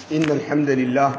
إن الحمد لله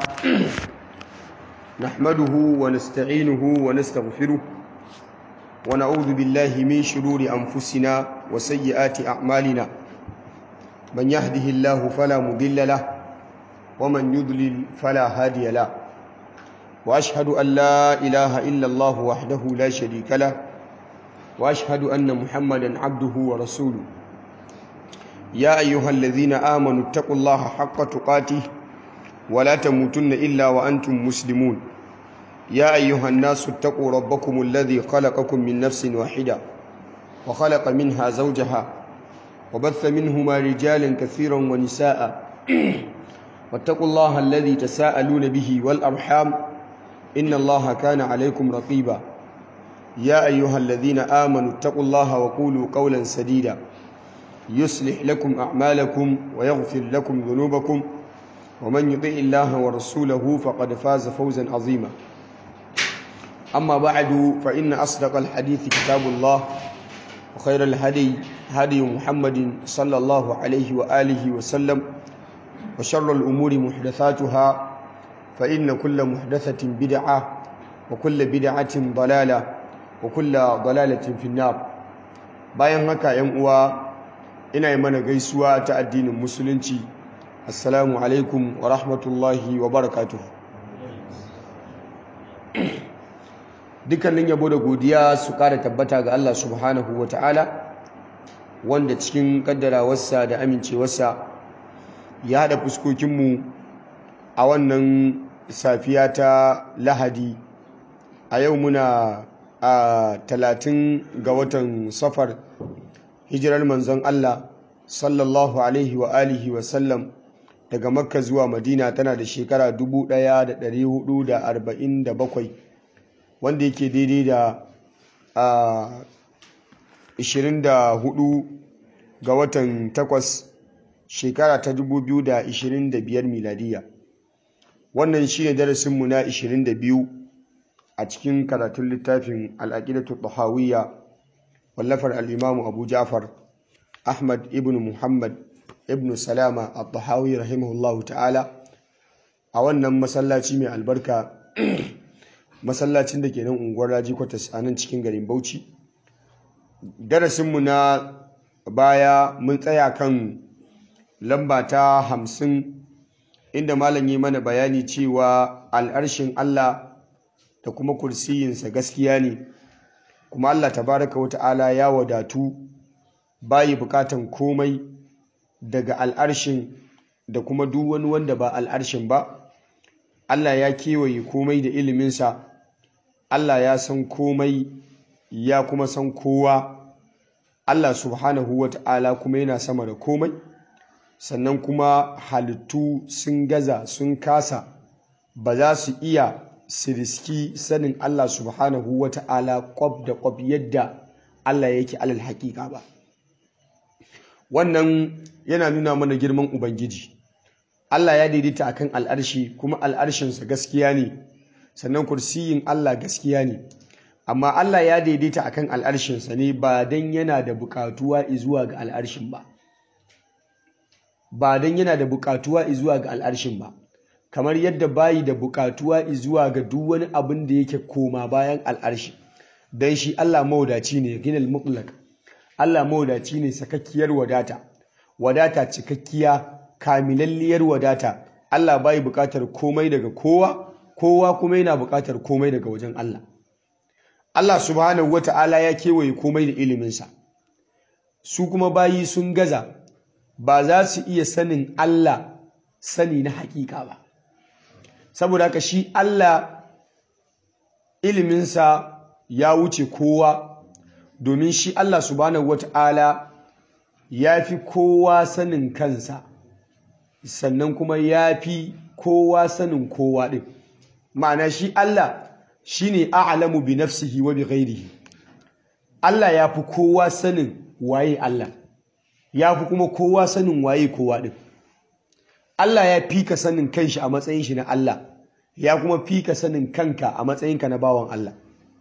نحمده ونستعينه ونستغفره ونعوذ بالله من شرور أنفسنا وسيئات أعمالنا من يهده الله فلا مضل له ومن يضلل فلا هادي له وأشهد أن لا إله إلا الله وحده لا شريك له وأشهد أن محمدا عبده ورسوله يا أيها الذين آمنوا اتقوا الله حق تقاته ولا تموتن إلا وأنتم مسلمون يا أيها الناس اتقوا ربكم الذي خلقكم من نفس واحدة وخلق منها زوجها وبث منهما رجالا كثيرا ونساء واتقوا الله الذي تساءلون به والأرحام إن الله كان عليكم رقيبا يا أيها الذين آمنوا اتقوا الله وقولوا قولا سديدا يصلح لكم أعمالكم ويغفر لكم ذنوبكم ومن يطع الله ورسوله فقد فاز فوزا عظيما أما بعد فإن أصدق الحديث كتاب الله وخير الهدي هدي محمد صلى الله عليه وآله وسلم وشر الأمور محدثاتها فإن كل محدثة بدعة وكل بدعة ضلالة وكل ضلالة في النار bayan haka ‘yan uwa ina yi mana gaisuwa ta addinin musulunci assalamu alaikum wa rahmatullahi wa barakatuh dukkanin yabo da godiya su kara tabbata ga Allah subhanahu wa ta'ala wanda cikin kaddarawarsa da amincewarsa ya haɗa fuskokinmu a wannan safiya ta lahadi a yau muna a talatin ga watan safar hijirar manzon Allah sallallahu alaihi wa alihi wa sallam daga makka zuwa madina tana da shekara 1447 wanda yake daidai da a 24 ga watan 8 shekara ta 2025 miladiya wannan shi ne darasinmu na 22 a cikin karatun littafin al'aƙidatu tahawiyya wallafar al'imamu abu jafar ahmad ibn muhammad ibn salama al-tahawi rahimahullahu ta'ala a wannan masallaci mai albarka masallacin da ke nan unguwar raji kwatas a nan cikin garin bauchi darasinmu na baya mun tsaya kan lamba ta hamsin inda malam yi mana bayani cewa al'arshin allah da kuma kursiyinsa gaskiya ne kuma allah tabaraka wa ta'ala ya wadatu bayi bukatan komai daga al'arshin da kuma duk wani wanda ba al'arshin ba Allah ya kewaye komai da iliminsa Allah ya san komai ya kuma san kowa Allah subhanahu wa ta'ala kuma yana sama da komai sannan kuma halittu sun gaza sun kasa ba za su iya siriski sanin Allah subhanahu wa ta'ala kwab da kwab yadda Allah yake alal haƙiƙa ba wannan yana nuna mana girman ubangiji Allah ya daidaita akan al'arshi kuma al'arshinsa gaskiya ne sannan kursiyin Allah gaskiya ne amma Allah ya daidaita akan al'arshinsa ne ba dan yana da bukatuwa zuwa ga al'arshin ba ba dan yana da bukatuwa zuwa ga al'arshin ba kamar yadda bayi da bukatuwa zuwa ga duk wani abin da yake koma bayan al'arshi dan shi Allah mawadaci ne ginal mutlaq Allah mawadaci ne sakakkiyar wadata wadata cikakkiya kamilalliyar wadata Allah bai bukatar komai daga kowa kowa kuma yana bukatar komai daga wajen Allah Allah subhanahu wata'ala ya kewaye komai da iliminsa su kuma bayi sun gaza ba za su iya sanin Allah sani na hakika ba saboda haka shi Allah iliminsa ya wuce kowa domin shi Allah subhanahu wata'ala ya fi kowa sanin kansa sannan kuma ya fi kowa sanin kowa ɗin ma'ana shi Allah shi ne a'alamu bi nafsihi wa bi ghairihi Allah ya fi kowa sanin waye Allah ya fi kuma kowa sanin waye kowa ɗin Allah ya fi ka sanin kanshi a matsayin shi na Allah ya kuma fi ka sanin kanka a matsayinka na bawan Allah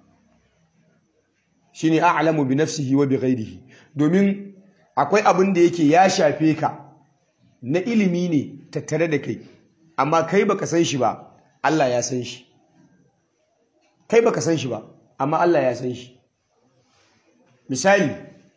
shine a'lamu bi nafsihi wa bi ghairihi domin akwai abin da yake ya shafe ka na ilimi ne tattare da kai amma kai baka san shi ba Allah ya san shi kai baka san shi ba amma Allah ya san shi misali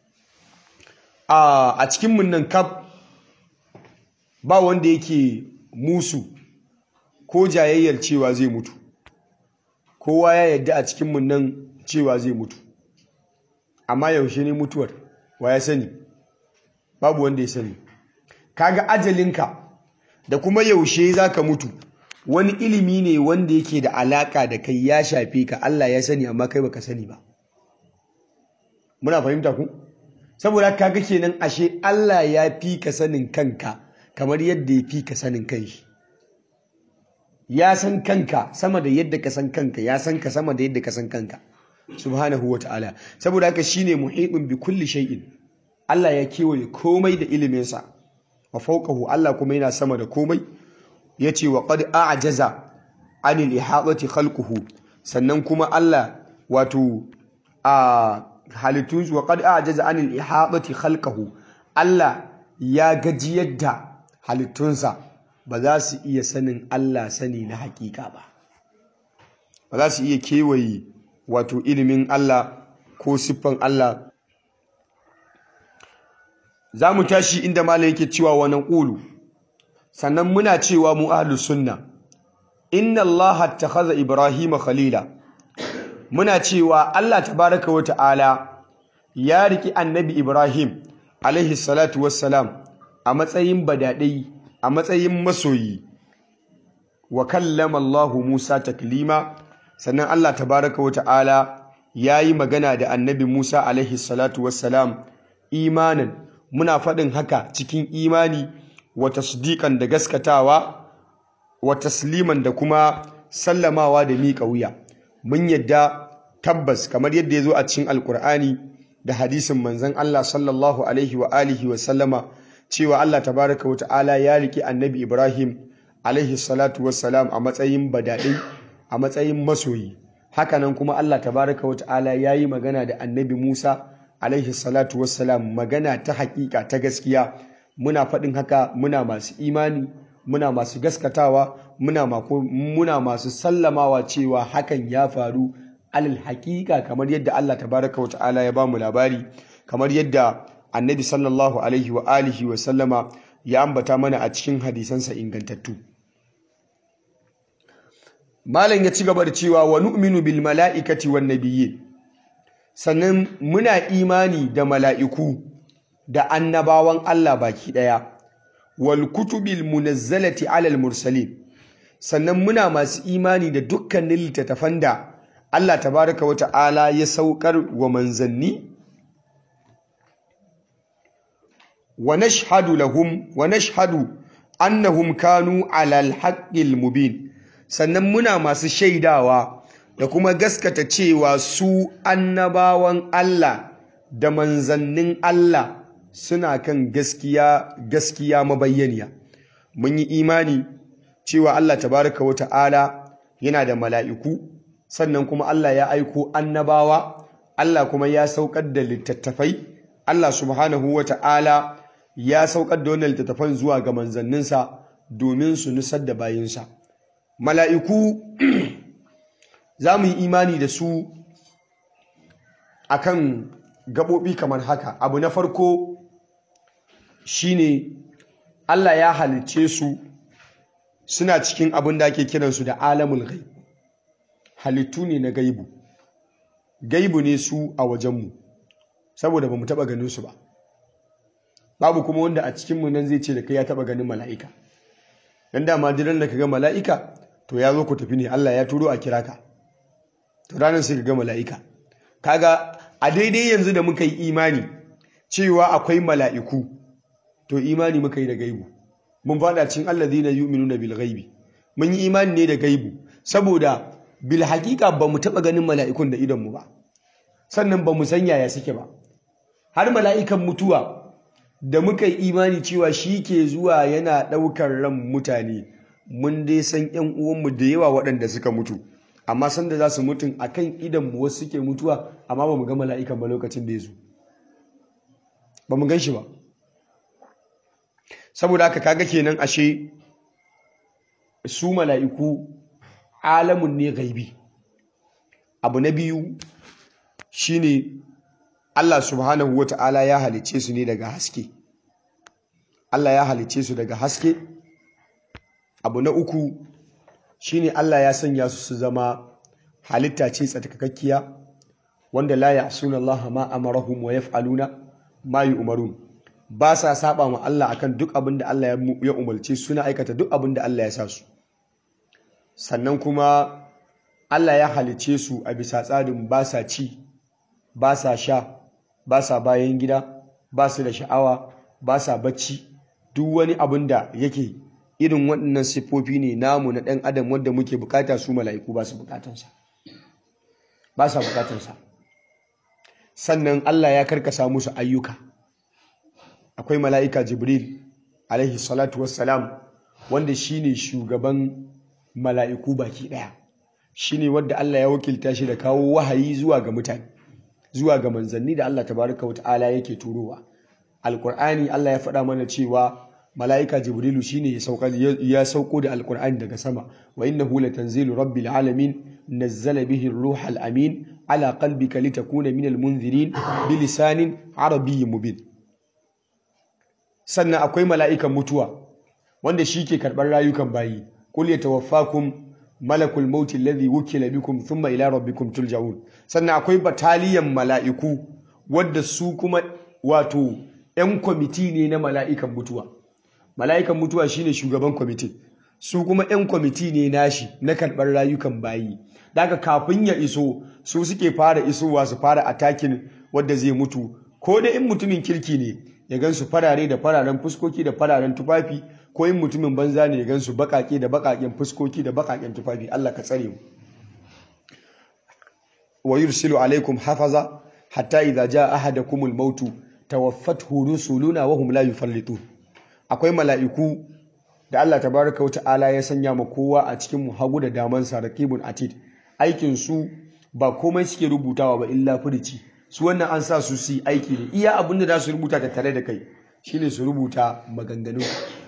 a cikin mun nan kaf ba wanda yake musu ko jayayyar cewa zai mutu kowa ya yadda a cikin mun nan cewa zai mutu amma yaushe ne mutuwar wa ya sani babu wanda ya sani kaga ajalinka da kuma yaushe zaka mutu wani ilimi ne wanda yake da alaka da kai ya shafe ka Allah ya sani amma kai baka sani ba muna fahimta ku saboda kaga kenan ashe Allah ya fi ka sanin kanka kamar yadda ya fi ka sanin kanshi ya san kanka sama da yadda ka san kanka ya san ka sama da yadda ka san kanka subhanahu wa ta'ala saboda haka shine muhitun bi kulli shay'in Allah ya kewaye komai da iliminsa wa fawqahu Allah kuma yana sama da komai yace wa qad a'jaza anil ihatati khalquhu sannan kuma Allah wato a halittun wa qad a'jaza anil ihatati khalquhu Allah ya gaji yadda halittunsa ba za su iya sanin Allah sani na hakika ba ba za su iya kewaye wato ilimin Allah ko siffan Allah za mu tashi inda malam yake cewa wa naqulu sannan muna cewa mu ahlus sunna inna Allah attakhadha Ibrahim khalila muna cewa Allah tabaraka wa ta'ala ya riki annabi Ibrahim alaihi salatu wassalam a matsayin badadai a matsayin masoyi wa kallama Allah Musa taklima sannan Allah tabaraka wa ta'ala yayi magana da annabi Musa alaihi salatu wassalam imanin muna faɗin haka cikin imani wa tasdiqan da gaskatawa wa tasliman da kuma sallamawa da miƙa wuya mun yadda tabbas kamar yadda ya zo a cikin alkur'ani da hadisin manzon Allah sallallahu alaihi wa alihi wa sallama cewa Allah tabaraka wa ta'ala ya riki annabi Ibrahim alaihi salatu wassalam a matsayin badadai a matsayin masoyi hakanan kuma Allah tabaraka wa ta'ala ya yi magana da annabi Musa alaihi salatu wassalam magana ta hakika ta gaskiya muna faɗin haka muna masu imani muna masu gaskatawa muna muna masu sallamawa cewa hakan ya faru alal hakika kamar yadda Allah tabaraka wa ta'ala ya bamu labari kamar yadda annabi sallallahu alaihi wa alihi wa sallama ya ambata mana a cikin hadisansa ingantattu malam ya ci gaba da cewa wa nu'minu bil mala'ikati wan nabiyyin sannan muna imani da mala'iku da annabawan Allah baki daya wal kutubil munazzalati alal mursalin sannan muna masu imani da dukkanin littattafan da Allah tabaraka wa ta'ala ya saukar wa manzanni wa nashhadu lahum wa nashhadu annahum kanu alal haqqil mubin sannan muna masu shaidawa da kuma gaskata cewa su annabawan Allah da manzannin Allah suna kan gaskiya gaskiya mabayyaniya mun yi imani cewa Allah tabaraka wa ta'ala yana da mala'iku sannan kuma Allah ya aiko annabawa Allah kuma ya saukar da littattafai Allah subhanahu wa ta'ala ya saukar da wannan littattafan zuwa ga manzanninsa domin su nusar da bayinsa mala'iku za mu yi imani da su akan gaɓoɓi kamar haka abu na farko shine Allah ya halicce su suna cikin abin da ake kiransu da alamul ghaib halittu ne na gaibu gaibu ne su a wajenmu saboda ba mu taɓa ganin su ba babu kuma wanda a cikinmu nan zai ce da kai ya taɓa ganin mala'ika dan dama jiran da ka ga mala'ika to ya zo ku tafi ne Allah ya turo a kira ka to ranar sai ka ga mala'ika kaga a daidai yanzu da muka yi imani cewa akwai mala'iku to imani muka yi da gaibu mun fada cikin allazina yu'minuna bil ghaibi mun yi imani ne da gaibu saboda bil haqiqa ba mu taba ganin mala'ikun da idon mu ba sannan ba mu san yaya suke ba har mala'ikan mutuwa da muka yi imani cewa shi ke zuwa yana ɗaukar ran mutane mun dai san ‘yan uwanmu da yawa waɗanda suka mutu amma sanda za su mutum a kan idanmu wasu suke mutuwa amma ba mu ga mala'ikan ba lokacin da ya zo ba mu gan shi ba saboda haka kaga kenan ashe su mala'iku alamun ne gaibi abu na biyu shine Allah subhanahu wata'ala ya halice su ne daga haske Allah ya halice su daga haske abu na uku shine Allah ya sanya su su zama halitta ce tsarkakakkiya wanda la ya'suna Allah ma amarahum wa yaf'aluna ma yu'marun ba sa saba ma Allah akan duk abin da Allah ya umarce suna aikata duk abin da Allah ya sa su sannan kuma Allah ya halice su a bisa tsarin ba sa ci ba sa sha ba sa bayan gida ba su da sha'awa ba sa bacci duk wani abin da yake irin waɗannan siffofi ne namu na ɗan adam wanda muke bukata su mala'iku ba su bukatansa ba sa bukatansa sannan Allah ya karkasa musu ayyuka akwai mala'ika jibril alaihi salatu wassalam wanda shine shugaban mala'iku baki ɗaya shine wanda Allah ya wakilta shi da kawo wahayi zuwa ga mutane zuwa ga manzanni da Allah tabaraka wata'ala yake turowa alqur'ani Allah ya faɗa mana cewa mala'ika jibrilu shine ya sauka ya sauko da alqur'ani daga sama wa innahu latanzilu rabbil alamin nazzala bihi ruhal amin ala qalbika litakuna minal munzirin bilisanin arabiyyin mubin sannan akwai mala'ikan mutuwa wanda shi ke karɓar rayukan bayi qul yatawaffakum malakul mauti alladhi wukila bikum thumma ila rabbikum tulja'un sannan akwai bataliyan mala'iku wadda su kuma wato 'yan kwamiti ne na mala'ikan mutuwa mala'ikan mutuwa shine shugaban kwamiti su kuma 'yan kwamiti ne nashi na karɓar rayukan bayi daga kafin ya iso su suke fara isowa su fara atakin wadda zai mutu ko da in mutumin kirki ne ya gansu farare da fararen fuskoki da fararen tufafi ko in mutumin banza ne ya gansu bakake da bakaken fuskoki da bakaken tufafi Allah ka tsare mu wa yursilu alaikum hafaza hatta idza jaa ahadakumul mautu tawaffathu rusuluna wa hum la yufallitun akwai mala'iku da Allah tabaraka wa ta'ala ya sanya ma kowa a cikin mu hagu da daman sa raqibun atid aikin su ba komai suke rubutawa ba illa furici su wannan an sa su su aiki ne iya abin da za su rubuta ta tare da kai shine su rubuta maganganu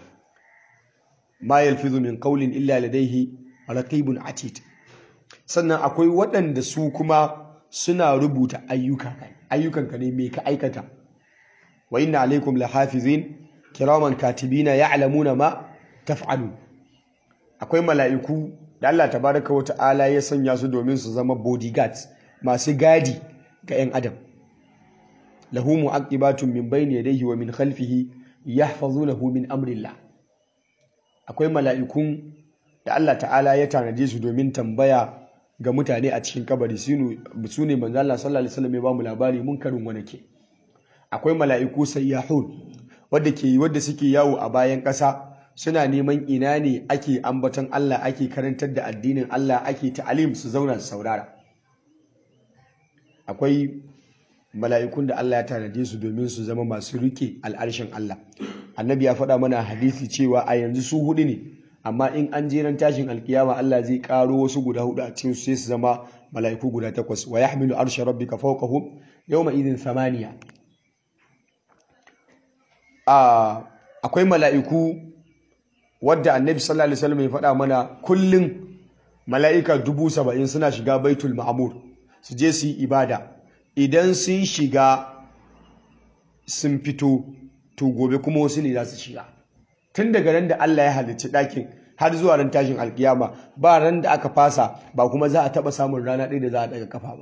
ma yalfizu min qawlin illa ladayhi raqibun atid sannan akwai waɗanda su kuma suna rubuta ayyuka ayyukanka ne me ka aikata wa inna alaikum lahafizin kiraman katibina ya'lamuna ma taf'alun akwai mala'iku da Allah tabaraka wa ta'ala ya sanya su domin su zama bodyguards masu gadi ga 'yan adam lahu mu'aqibatun min bayni yadayhi wa min khalfihi yahfazunahu min amrillah akwai mala'ikun da Allah ta'ala ya tanaje su domin tambaya ga mutane a cikin kabari su ne manzo Allah sallallahu alaihi wasallam ya ba mu labari mun karin wani ke akwai mala'iku sayyahun wadda ke wadda suke yawo a bayan ƙasa suna neman ina ne ake ambaton Allah ake karantar da addinin Allah ake ta'alim su zauna su saurara akwai mala'ikun da Allah ya tanade su domin su zama masu rike al'arshin Allah annabi ya faɗa mana hadisi cewa a yanzu su hudu ne amma in an jeran tashin alkiyama Allah zai karo wasu guda hudu a cikin su sai su zama mala'iku guda takwas wa yahmilu arsha rabbika fawqahum yawma idhin thamaniya akwai mala'iku wadda annabi sallallahu alaihi wasallam ya faɗa mana kullum mala'ika dubu saba'in suna shiga baitul ma'amur su je su yi ibada idan sun shiga sun fito to gobe kuma wasu ne za su shiga tun daga ran da Allah ya halicci ɗakin har zuwa ran tashin alkiyama ba ran da aka fasa ba kuma za a taɓa samun rana ɗaya da za a daga kafa ba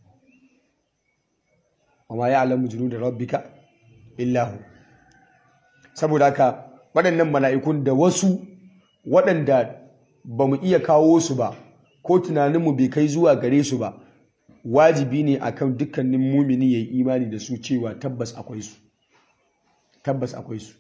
amma ya alamu junu da rabbika illahu saboda haka waɗannan mala'ikun da wasu waɗanda ba mu iya kawo su ba ko tunaninmu bai kai zuwa gare su ba wajibi ne akan dukkanin mumini ya yi imani da su cewa tabbas akwai su tabbas akwai su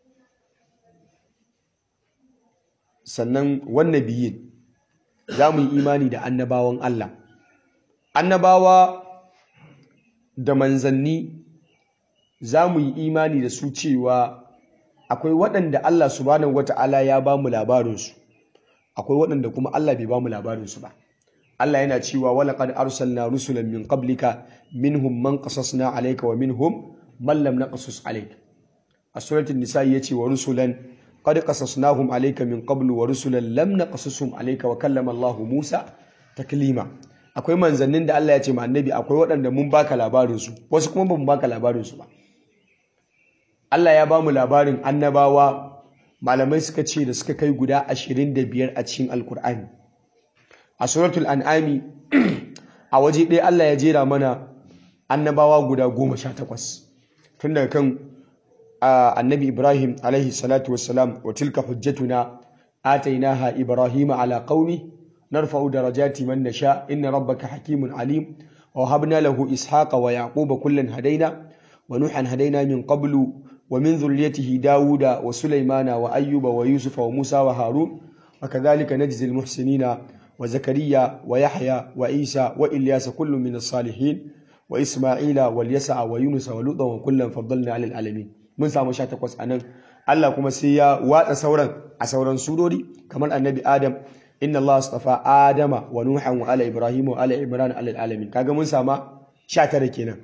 sannan wannan biyin za mu yi imani da annabawan Allah annabawa da manzanni za mu yi imani da su cewa akwai waɗanda Allah subhanahu wata'ala ya ba mu labarinsu akwai waɗanda kuma Allah bai ba mu labarinsu ba Allah yana cewa walaqad arsalna rusulan min qablika minhum man qasasna alayka wa minhum man lam naqsus alayk a suratul nisa yace wa rusulan qad qasasnahum alayka min qablu wa rusulan lam naqsusum alayka wa kallama Allah Musa taklima akwai manzannin da Allah ya ce ma annabi akwai waɗanda mun baka labarin su wasu kuma ba mu baka labarin su ba Allah ya ba mu labarin annabawa malamai suka ce da suka kai guda 25 a cikin alkur'ani a suratul an'ami a waje ɗaya Allah ya jera mana annabawa guda 18 tun daga kan annabi Ibrahim alaihi salatu wassalam wa tilka hujjatuna atainaha ibrahima ala qaumi narfa'u darajati man nasha inna rabbaka hakimun alim wa habna lahu ishaqa wa yaquba kullan hadaina wa nuhan hadaina min qablu ومن ذريته داود وسليمان وأيوب ويوسف وموسى وهارون وكذلك نجزي المحسنين وزكريا ويحيى وعيسى وإلياس كل من الصالحين وإسماعيل واليسع ويونس ولوطا وكلا فضلنا على العالمين من سامو شا تقوس أنن الله كما سيا وات سورا أسورا سوروري كمان النبي آدم إن الله اصطفى آدم ونوحا وآل إبراهيم وآل عمران على العالمين كاغا من ساما شا تركينا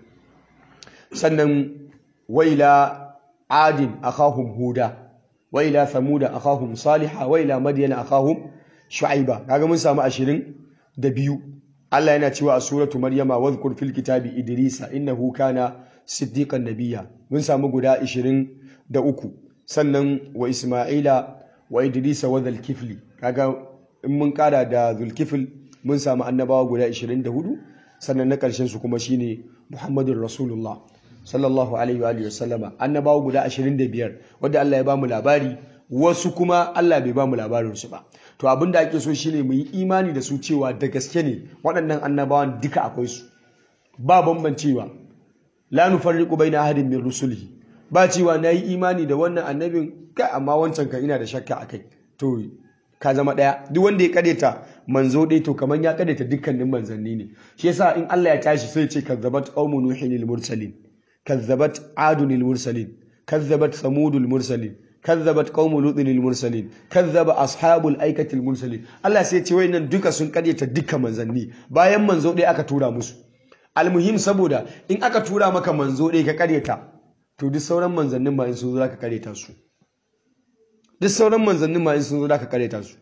سنن وإلى عاد أخاهم هودا وإلى ثمود أخاهم صالحا وإلى مدين أخاهم شعيبا kaga mun samu 22 Allah yana cewa a suratu Maryama wadhkur fil kitabi Idrisa innahu kana siddiqan nabiyya mun samu guda 23 sannan wa Isma'ila wa Idrisa wa Dhulkifli kaga in mun kara da Dhulkifl mun samu annabawa guda 24 sannan na karshen su kuma shine Muhammadur Rasulullah sallallahu alaihi wa sallama annabawa guda 25 wanda Allah ya bamu labari wasu kuma Allah bai bamu labarin su ba to abin da ake so shine mu yi imani da su cewa da gaske ne waɗannan annabawan duka akwai su ba bambancewa la nufarriqu baina ahadin min rusulihi ba cewa nayi imani da wannan annabin kai amma wancan kan ina da shakka akai to ka zama daya duk wanda ya kadeta manzo dai to kaman ya kadeta dukkanin manzanni ne shi yasa in Allah ya tashi sai ya ce kazzabat qaumun nuhin mursalin كذبت عاد المرسلين كذبت ثمود المرسلين كذبت قوم لوط المرسلين كذب اصحاب الايكه المرسلين Allah sai ce wayannan duka sun karyata duka manzanni bayan manzo dai aka tura musu almuhim saboda in aka tura maka manzo dai ka karyata to duk sauran manzannin ma in sun zo ka karyata su duk sauran manzannin ma in sun zo ka karyata su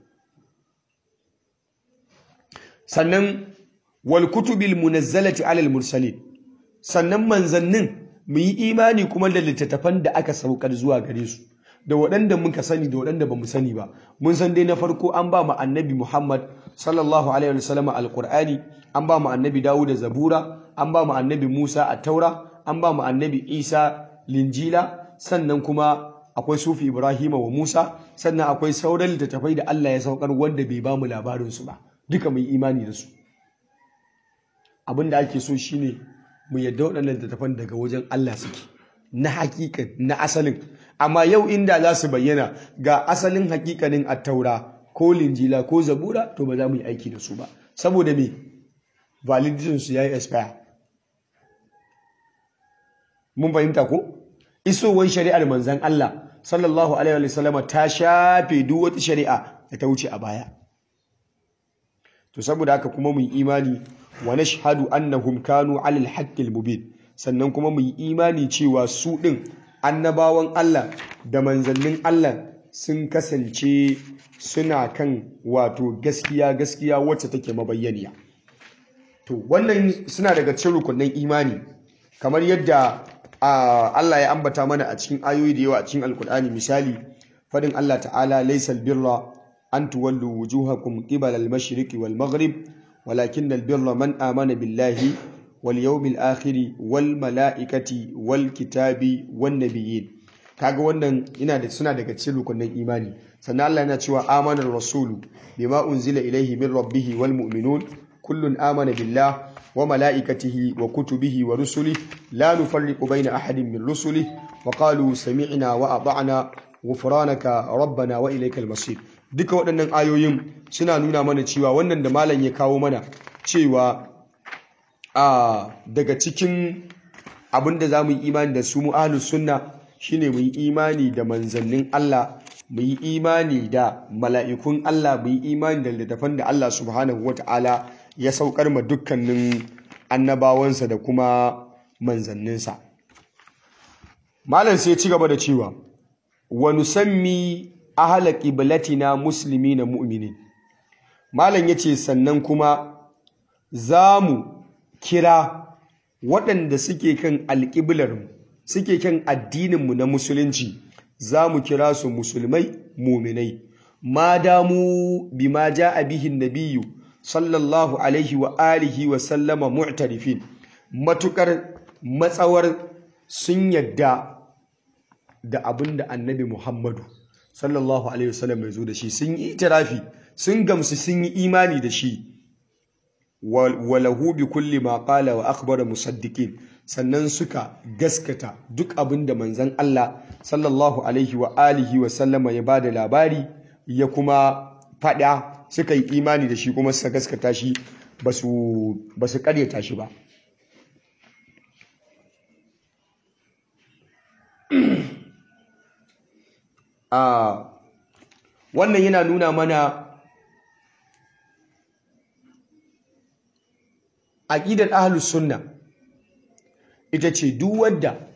sannan wal kutubil munazzalati alal mursalin sannan manzannin mu yi imani kuma da littattafan da aka saukar zuwa gare su da waɗanda muka sani da waɗanda ba mu sani ba mun san dai na farko an ba mu annabi Muhammad sallallahu alaihi wasallam alqur'ani an ba mu annabi Dawud zabura an ba mu annabi Musa at-taura an ba mu annabi Isa linjila sannan kuma akwai sufi Ibrahim wa Musa sannan akwai sauran littattafai da Allah ya saukar wanda bai ba mu labarin su ba duka mu yi imani da su abin da ake so shine mu yadda waɗannan littattafan daga wajen Allah suke na hakikan na asalin amma yau inda za su bayyana ga asalin hakikanin attaura ko linjila ko zabura to ba za mu yi aiki da su ba saboda me validation su yayi expire mun fahimta ko isowar shari'ar manzan Allah sallallahu alaihi wa sallama ta shafe duk wata shari'a da ta wuce a baya to saboda haka kuma mu yi imani wa nashhadu annahum kanu alal haqqil mubin sannan kuma mu yi imani cewa su din annabawan Allah da manzannin Allah sun kasance suna kan wato gaskiya gaskiya wacce take mabayyaniya to wannan suna daga cikin rukunin imani kamar yadda Allah ya ambata mana a cikin ayoyi da yawa a cikin alkur'ani misali fadin Allah ta'ala laysal birra an tuwallu wujuhakum qibala al-mashriqi wal maghrib ولكن البر من آمن بالله واليوم الآخر والملائكة والكتاب والنبيين kaga wannan ina da suna daga cikin rukunin imani sannan Allah yana cewa amana rasulu bima unzila ilaihi min rabbih wal mu'minun kullun amana billah wa malaikatihi wa kutubihi wa rusuli la nufarriqu baina ahadin min rusuli wa qalu sami'na wa ata'na ghufranaka rabbana wa ilaykal masir duka waɗannan ayoyin suna nuna mana cewa wannan da malam ya kawo mana cewa a daga cikin abin da za mu yi imani da su mu ahlus sunna shine mu yi imani da manzannin Allah mu yi imani da mala'ikun Allah mu yi imani da littattafan da Allah subhanahu wata'ala ya saukar ma dukkanin annabawansa da kuma manzanninsa malam sai ci gaba da cewa wa nusammi ahla qiblatina muslimina mu'minin malam yace sannan kuma zamu kira waɗanda suke kan alƙiblar suke kan addininmu na musulunci zamu kira su musulmai mu'minai ma damu bima ja'a bihi nabiyyu sallallahu alaihi wa alihi wa sallama mu'tarifin matukar matsawar sun yadda da abin da annabi Muhammadu sallallahu alaihi wasallam ya zo da shi sun yi itirafi sun gamsu sun yi imani da shi walahu bi kulli ma qala wa akhbara musaddiqin sannan suka gaskata duk abin da manzon Allah sallallahu alaihi wa alihi wa sallama ya bada labari ya kuma fada suka yi imani da shi kuma suka gaskata shi basu basu karyata shi ba a wannan yana nuna mana aƙidar ahlus sunna ita ce duk wanda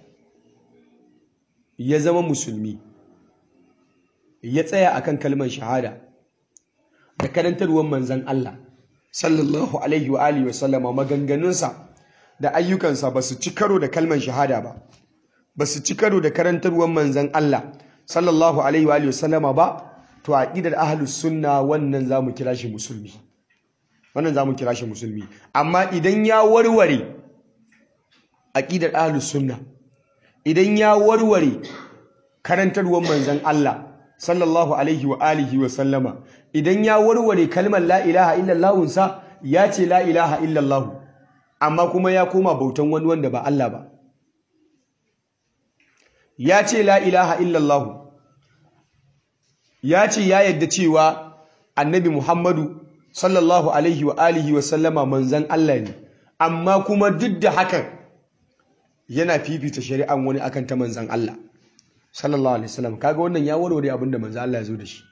ya zama musulmi ya tsaya akan kalmar shahada da karantarwar manzan Allah sallallahu alaihi wa alihi wa sallama maganganunsa da ayyukansa ba su ci karo da kalmar shahada ba ba su ci karo da karantarwar manzan Allah sallallahu alaihi wa alihi wa sallama ba to aqidar ahlus sunna wannan zamu kira shi musulmi wannan zamu kira shi musulmi amma idan ya warware aqidar ahlus sunna idan ya warware karantarwar manzon Allah sallallahu alaihi wa alihi wa sallama idan ya warware kalmar la ilaha illallah sa ya ce la ilaha illallah amma kuma ya koma bautan wani wanda ba Allah ba ya ce la ilaha illallah ya ce ya yadda cewa annabi Muhammadu sallallahu alaihi wa alihi wa sallama manzan Allah ne amma kuma duk da hakan yana fifita shari'an wani akan ta manzan Allah sallallahu alaihi wasallam kaga wannan ya warware abinda manzan Allah ya zo da shi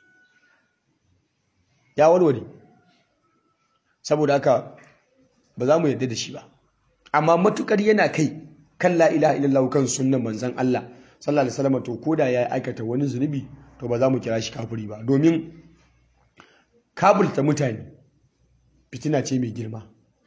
ya warware saboda haka ba za mu yadda da shi ba amma matukar yana kai kan la ilaha illallah kan sunnan manzan Allah sallallahu alaihi wasallam to koda ya aikata wani zunubi to ba za mu kira shi kafiri ba domin kabulta mutane fitina ce mai girma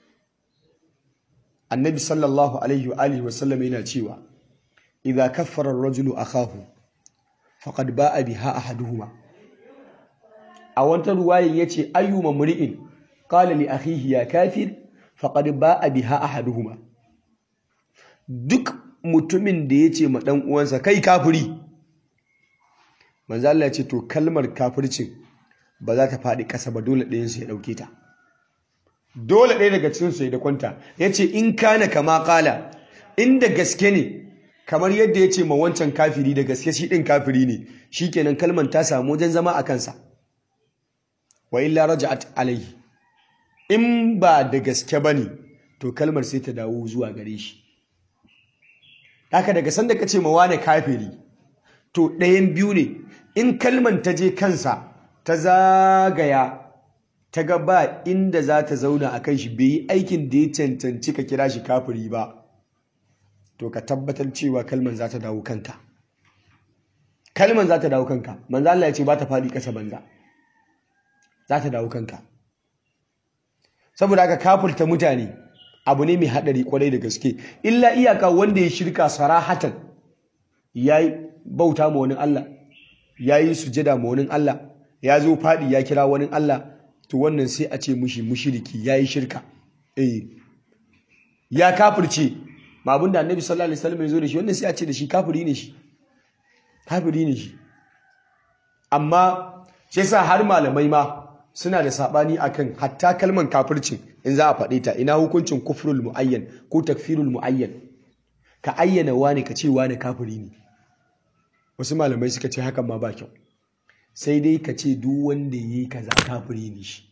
annabi sallallahu alaihi wa alihi wasallam yana cewa idza kaffara ar-rajulu akahu faqad ba'a biha ahaduhuma a wata ruwayin yace ayyuma muri'in qala li akhihi ya kafir faqad ba'a biha ahaduhuma duk mutumin da yace ma dan uwansa kai kafiri manzo Allah ya ce to kalmar kafircin ba za ta faɗi ƙasa ba dole ɗayan su ya ɗauke ta dole ɗaya daga cikin su ya da kwanta ya ce in kana kama ƙala inda gaske ne kamar yadda ya ce ma wancan kafiri da gaske shi ɗin kafiri ne shi kenan kalmar ta samu wajen zama a kansa wa illa raja'at alayhi in ba da gaske ba ne to kalmar sai ta dawo zuwa gare shi haka daga sanda ka ce ma wane kafiri to ɗayan biyu ne in kalman ta je kansa ta zagaya ta ga ba inda za ta zauna a kan shi bai yi aikin da ya cancanci ka kira shi kafiri ba to ka tabbatar cewa kalman za ta dawo kanka kalman za ta dawo kanka manzo Allah ya ce ba ta faɗi ƙasa banza za ta dawo kanka saboda haka kafurta mutane abu ne mai haɗari kwarai da gaske illa iyaka wanda ya shirka sarahatan ya bauta ma wani Allah ya yi sujada ma wani Allah ya zo faɗi ya kira wani Allah to wannan sai a ce mushi mushiriki ya yi shirka eh ya kafirce ma abinda annabi sallallahu alaihi wasallam ya zo da shi wannan sai a ce da shi kafiri ne shi kafiri ne shi amma shi sa har malamai ma suna da sabani akan hatta kalman kafircin in za a faɗe ta ina hukuncin kufrul muayyan ko takfirul muayyan ka ayyana wani ka ce wani kafiri ne wasu malamai suka ce hakan ma ba kyau sai dai ka ce duk wanda ya yi kaza kafiri ne shi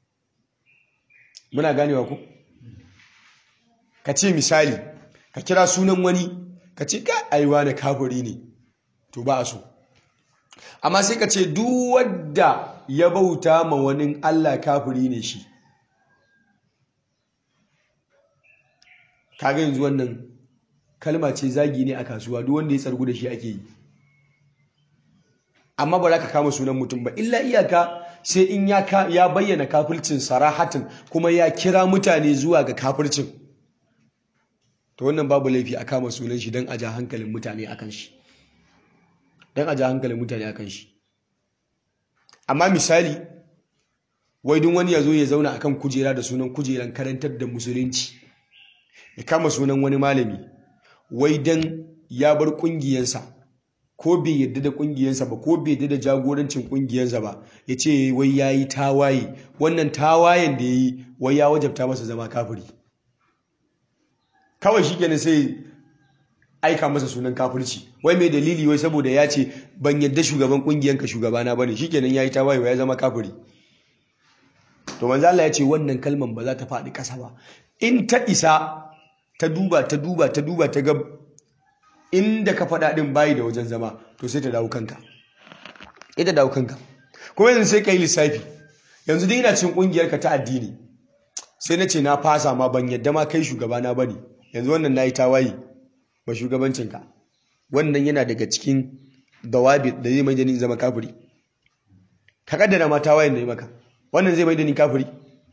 muna ganewa ku ka ce misali ka kira sunan wani ka ce ka aiwa na kafiri ne to ba a so amma sai ka ce duk wadda ya bauta ma wani Allah kafiri ne shi kaga yanzu wannan kalma ce zagi ne a kasuwa duk wanda ya tsargu da shi ake yi amma ba za ka kama sunan mutum ba illa iyaka sai in ya ya bayyana kafircin sarahatin kuma ya kira mutane zuwa ga kafircin to wannan babu laifi a kama sunan shi don a ja hankalin mutane akan shi don a ja hankalin mutane akan shi amma misali wai duk wani ya zo ya zauna akan kujera da sunan kujeran karantar da musulunci ya kama sunan wani malami wai dan ya bar kungiyansa ko bai yadda da kungiyansa ba ko bai yadda da jagorancin kungiyansa ba ya ce wai ya yi tawaye wannan tawayen da ya yi wai ya wajabta masa zama kafiri kawai shi kenan sai aika masa sunan kafirci wai mai dalili wai saboda ya ce ban yadda shugaban kungiyanka shugabana bane shikenan yayi tawaye ya zama kafiri to manzo Allah ya ce wannan kalman ba za ta faɗi ƙasa ba in ta isa ta duba ta duba ta duba ta ga inda ka faɗa ɗin bayi da wajen zama to sai ta dawo kanka ita dawo kanka kuma yanzu sai ka yi lissafi yanzu dai ina cin ƙungiyarka ta addini sai na ce na fasa ma ban yadda ma kai shugabana ba ne yanzu wannan na yi tawaye ba shugabancinka wannan yana daga cikin dawabi da zai mai da ni zama kafiri ka kaddara ma tawayen da yi maka wannan zai mai da ni kafiri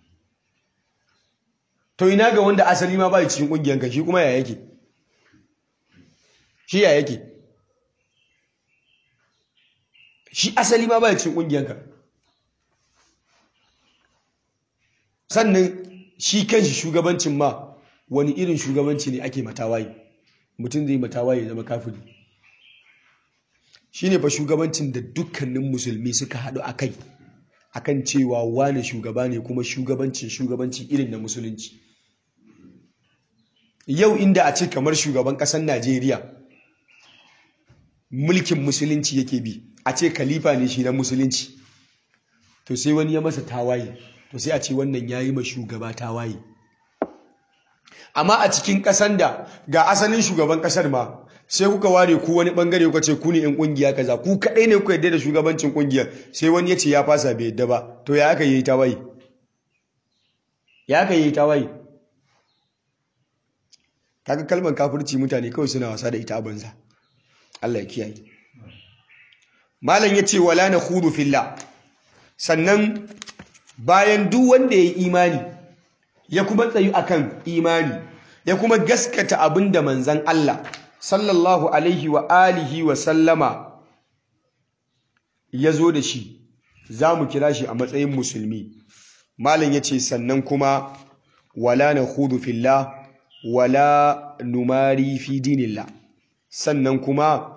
to ina ga wanda asali ma bai cikin kungiyanka shi kuma ya yake shi ya yake shi asali ma bai cikin kungiyanka sannan shi kanshi shugabancin ma wani irin shugabanci ne ake matawaye mutum zai matawaye zama kafiri shine fa shugabancin da dukkanin musulmi suka haɗu a kai akan cewa wane shugaba ne kuma shugabancin shugabanci irin na musulunci yau inda a ce kamar shugaban ƙasar najeriya mulkin musulunci yake bi a ce khalifa ne shi na musulunci to sai wani ya masa tawaye to sai a ce wannan ya yi ma shugaba tawaye amma a cikin ƙasan da ga asalin shugaban ƙasar ma sai kuka ware ku wani bangare kuka ce ku ne in kungiya kaza ku kadai ne kuka yadda da shugabancin kungiyar sai wani ya ce ya fasa bai yadda ba to ya aka yi tawaye ya aka yi tawaye kaga kalmar kafirci mutane kawai suna wasa da ita a banza Allah ya kiyaye malam yace wala nakhudu fillah sannan bayan duk wanda ya yi imani ya kuma tsayu akan imani ya kuma gaskata abinda manzon Allah sallallahu alaihi wa alihi wa sallama ya zo da shi za mu kira shi a matsayin musulmi malam ya ce sannan kuma wala na hudu fillah wala numari fi dinillah sannan kuma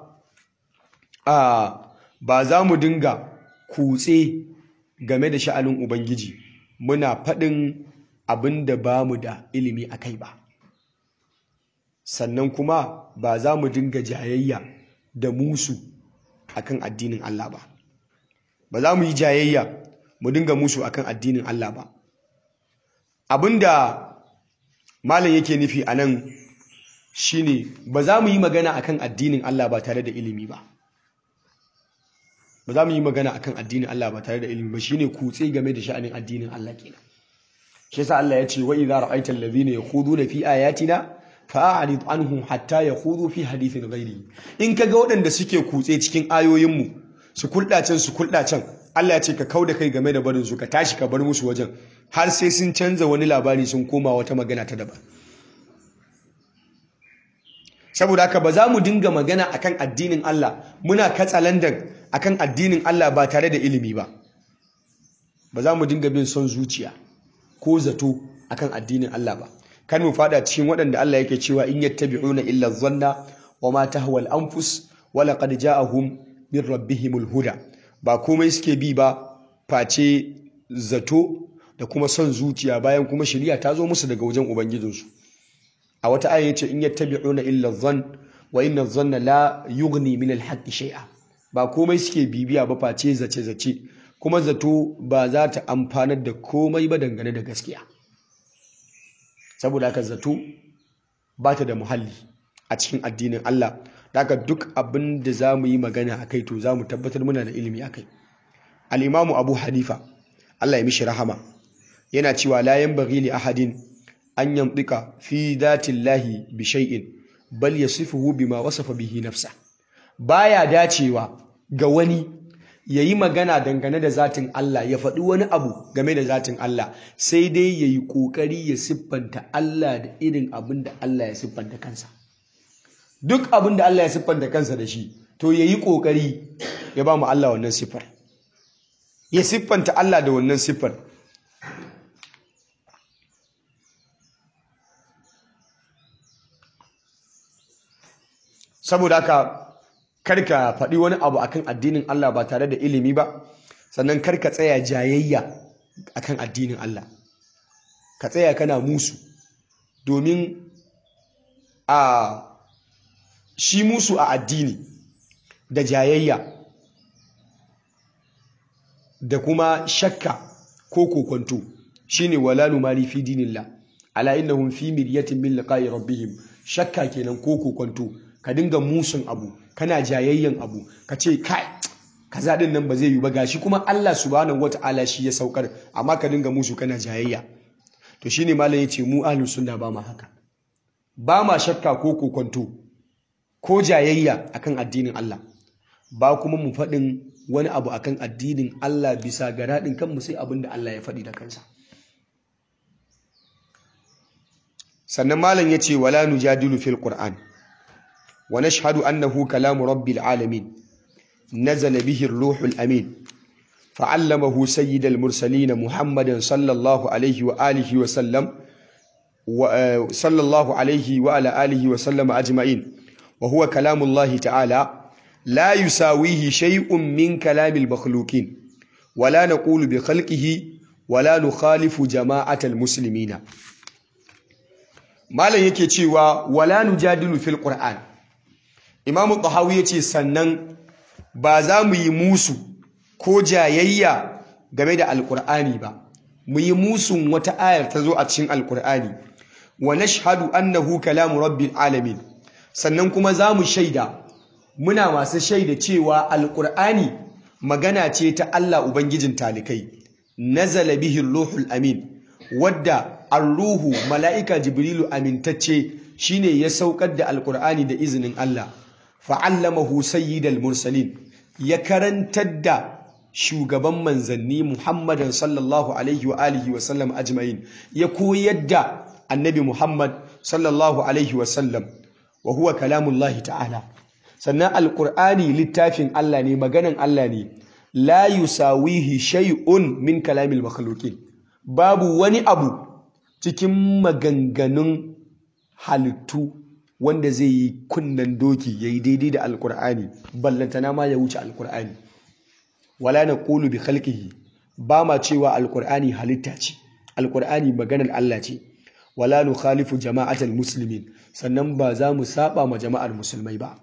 a ba za mu dinga kutse game da sha'anin ubangiji muna faɗin abin da ba mu da ilimi a kai ba sannan kuma ba za mu dinga jayayya da musu akan addinin Allah ba ba za mu yi jayayya mu dinga musu akan addinin Allah ba abinda malam yake nufi a nan shine ba za mu yi magana akan addinin Allah ba tare da ilimi ba ba za mu yi magana akan addinin Allah ba tare da ilimi ba shine kutse game da sha'anin addinin Allah kenan shi yasa Allah ya ce wa idza ra'aita allazina yakhuduna fi ayatina fa'arid anhum hatta yakhudu fi hadithin ghairi in kaga waɗanda suke kutse cikin ayoyinmu su kuldacen su kuldacen Allah ya ce ka kauda kai game da barin su ka tashi ka bar musu wajen har sai sun canza wani labari sun koma wata magana ta daban saboda haka ba za mu dinga magana akan addinin Allah muna katsalandan akan addinin Allah ba tare da ilimi ba ba za mu dinga bin son zuciya ko zato akan addinin Allah ba kan mu fada cikin waɗanda Allah yake cewa in yattabi'una illa dhanna wa ma tahwa al-anfus wa laqad ja'ahum min rabbihimul huda ba komai suke bi ba face zato da kuma son zuciya bayan kuma shari'a ta zo musu daga wajen ubangijinsu a wata aya yace in yattabi'una illa dhann wa inna dhanna la yughni min al-haqqi shay'a ba komai suke bibiya ba face zace zace kuma zato ba za ta amfanar da komai ba dangane da gaskiya saboda haka zato ba ta da muhalli a cikin addinin Allah daga duk abin da za mu yi magana a kai to za mu tabbatar muna da ilimi a kai al'imamu abu hanifa Allah ya mishi rahama yana cewa layan bari li ahadin an yamɗika fi datin lahi bi shay'in bal ya sifuhu bima wasafa bihi nafsa baya dacewa ga wani ya yi magana dangane da zatin Allah ya faɗi wani abu game da zatin Allah sai dai ya yi ƙoƙari ya siffanta Allah da irin abin da Allah ya siffanta kansa duk abin da Allah ya siffanta kansa da shi to ya yi ƙoƙari ya ba mu Allah wannan siffar ya siffanta Allah da wannan siffar saboda haka karka faɗi wani abu akan addinin Allah ba tare da ilimi ba sannan karka tsaya jayayya akan addinin Allah ka tsaya kana musu domin a shi musu a addini da jayayya da kuma shakka ko kokonto shine wala numari fi dinillah ala innahum fi miryatin min liqa'i rabbihim shakka kenan ko kokonto ka dinga musun abu kana jayayyan abu ka ce kai kaza din nan ba zai yi ba gashi kuma Allah subhanahu wata'ala shi ya saukar amma ka dinga musu kana jayayya to shine malam yace mu ahlus sunna ba ma haka ba ma shakka ko kokonto ko jayayya akan addinin Allah ba kuma mu faɗin wani abu akan addinin Allah bisa ga daɗin kanmu sai abin da Allah ya faɗi da kansa sannan malam yace wala nujadilu fil qur'an wa nashhadu annahu kalamu rabbil alamin nazala bihi ar-ruhul amin فعلمه سيد المرسلين محمد صلى الله عليه وآله وسلم صلى الله عليه وعلى آله وسلم أجمعين وهو كلام الله تعالى لا يساويه شيء من كلام المخلوقين ولا نقول بخلقه ولا نخالف جماعة المسلمين ما لا yake cewa wala nujadilu fil qur'an imam tahawi yace sannan ba za mu yi musu ko jayayya game da alkur'ani ba mu yi musun wata ayar ta zo a cikin alkur'ani wa nashhadu annahu kalamu rabbil alamin sannan kuma za mu shaida muna masu shaida cewa alkur'ani magana ce ta Allah ubangijin talikai nazala bihi ruhul amin wadda ar-ruhu mala'ika jibrilu amintacce shine ya saukar da alkur'ani da izinin Allah fa'allamahu sayyidal mursalin ya karantar da shugaban manzanni Muhammadan sallallahu alaihi wa alihi wa sallam ajma'in ya koyar da annabi Muhammad sallallahu alaihi wa sallam wa huwa kalamullahi ta'ala sannan alqur'ani littafin Allah ne maganan Allah ne la yusawihi shay'un min kalamil makhluqin babu wani abu cikin maganganun halittu wanda zai yi kunnan doki yayi daidai da alqur'ani ballantana ma ya wuce alqur'ani wala na ƙulu bi khalqihi ba ma cewa alƙur'ani halitta ce alƙur'ani maganar Allah ce wala nu khalifu jama'atal muslimin sannan ba za mu saba ma jama'ar musulmai ba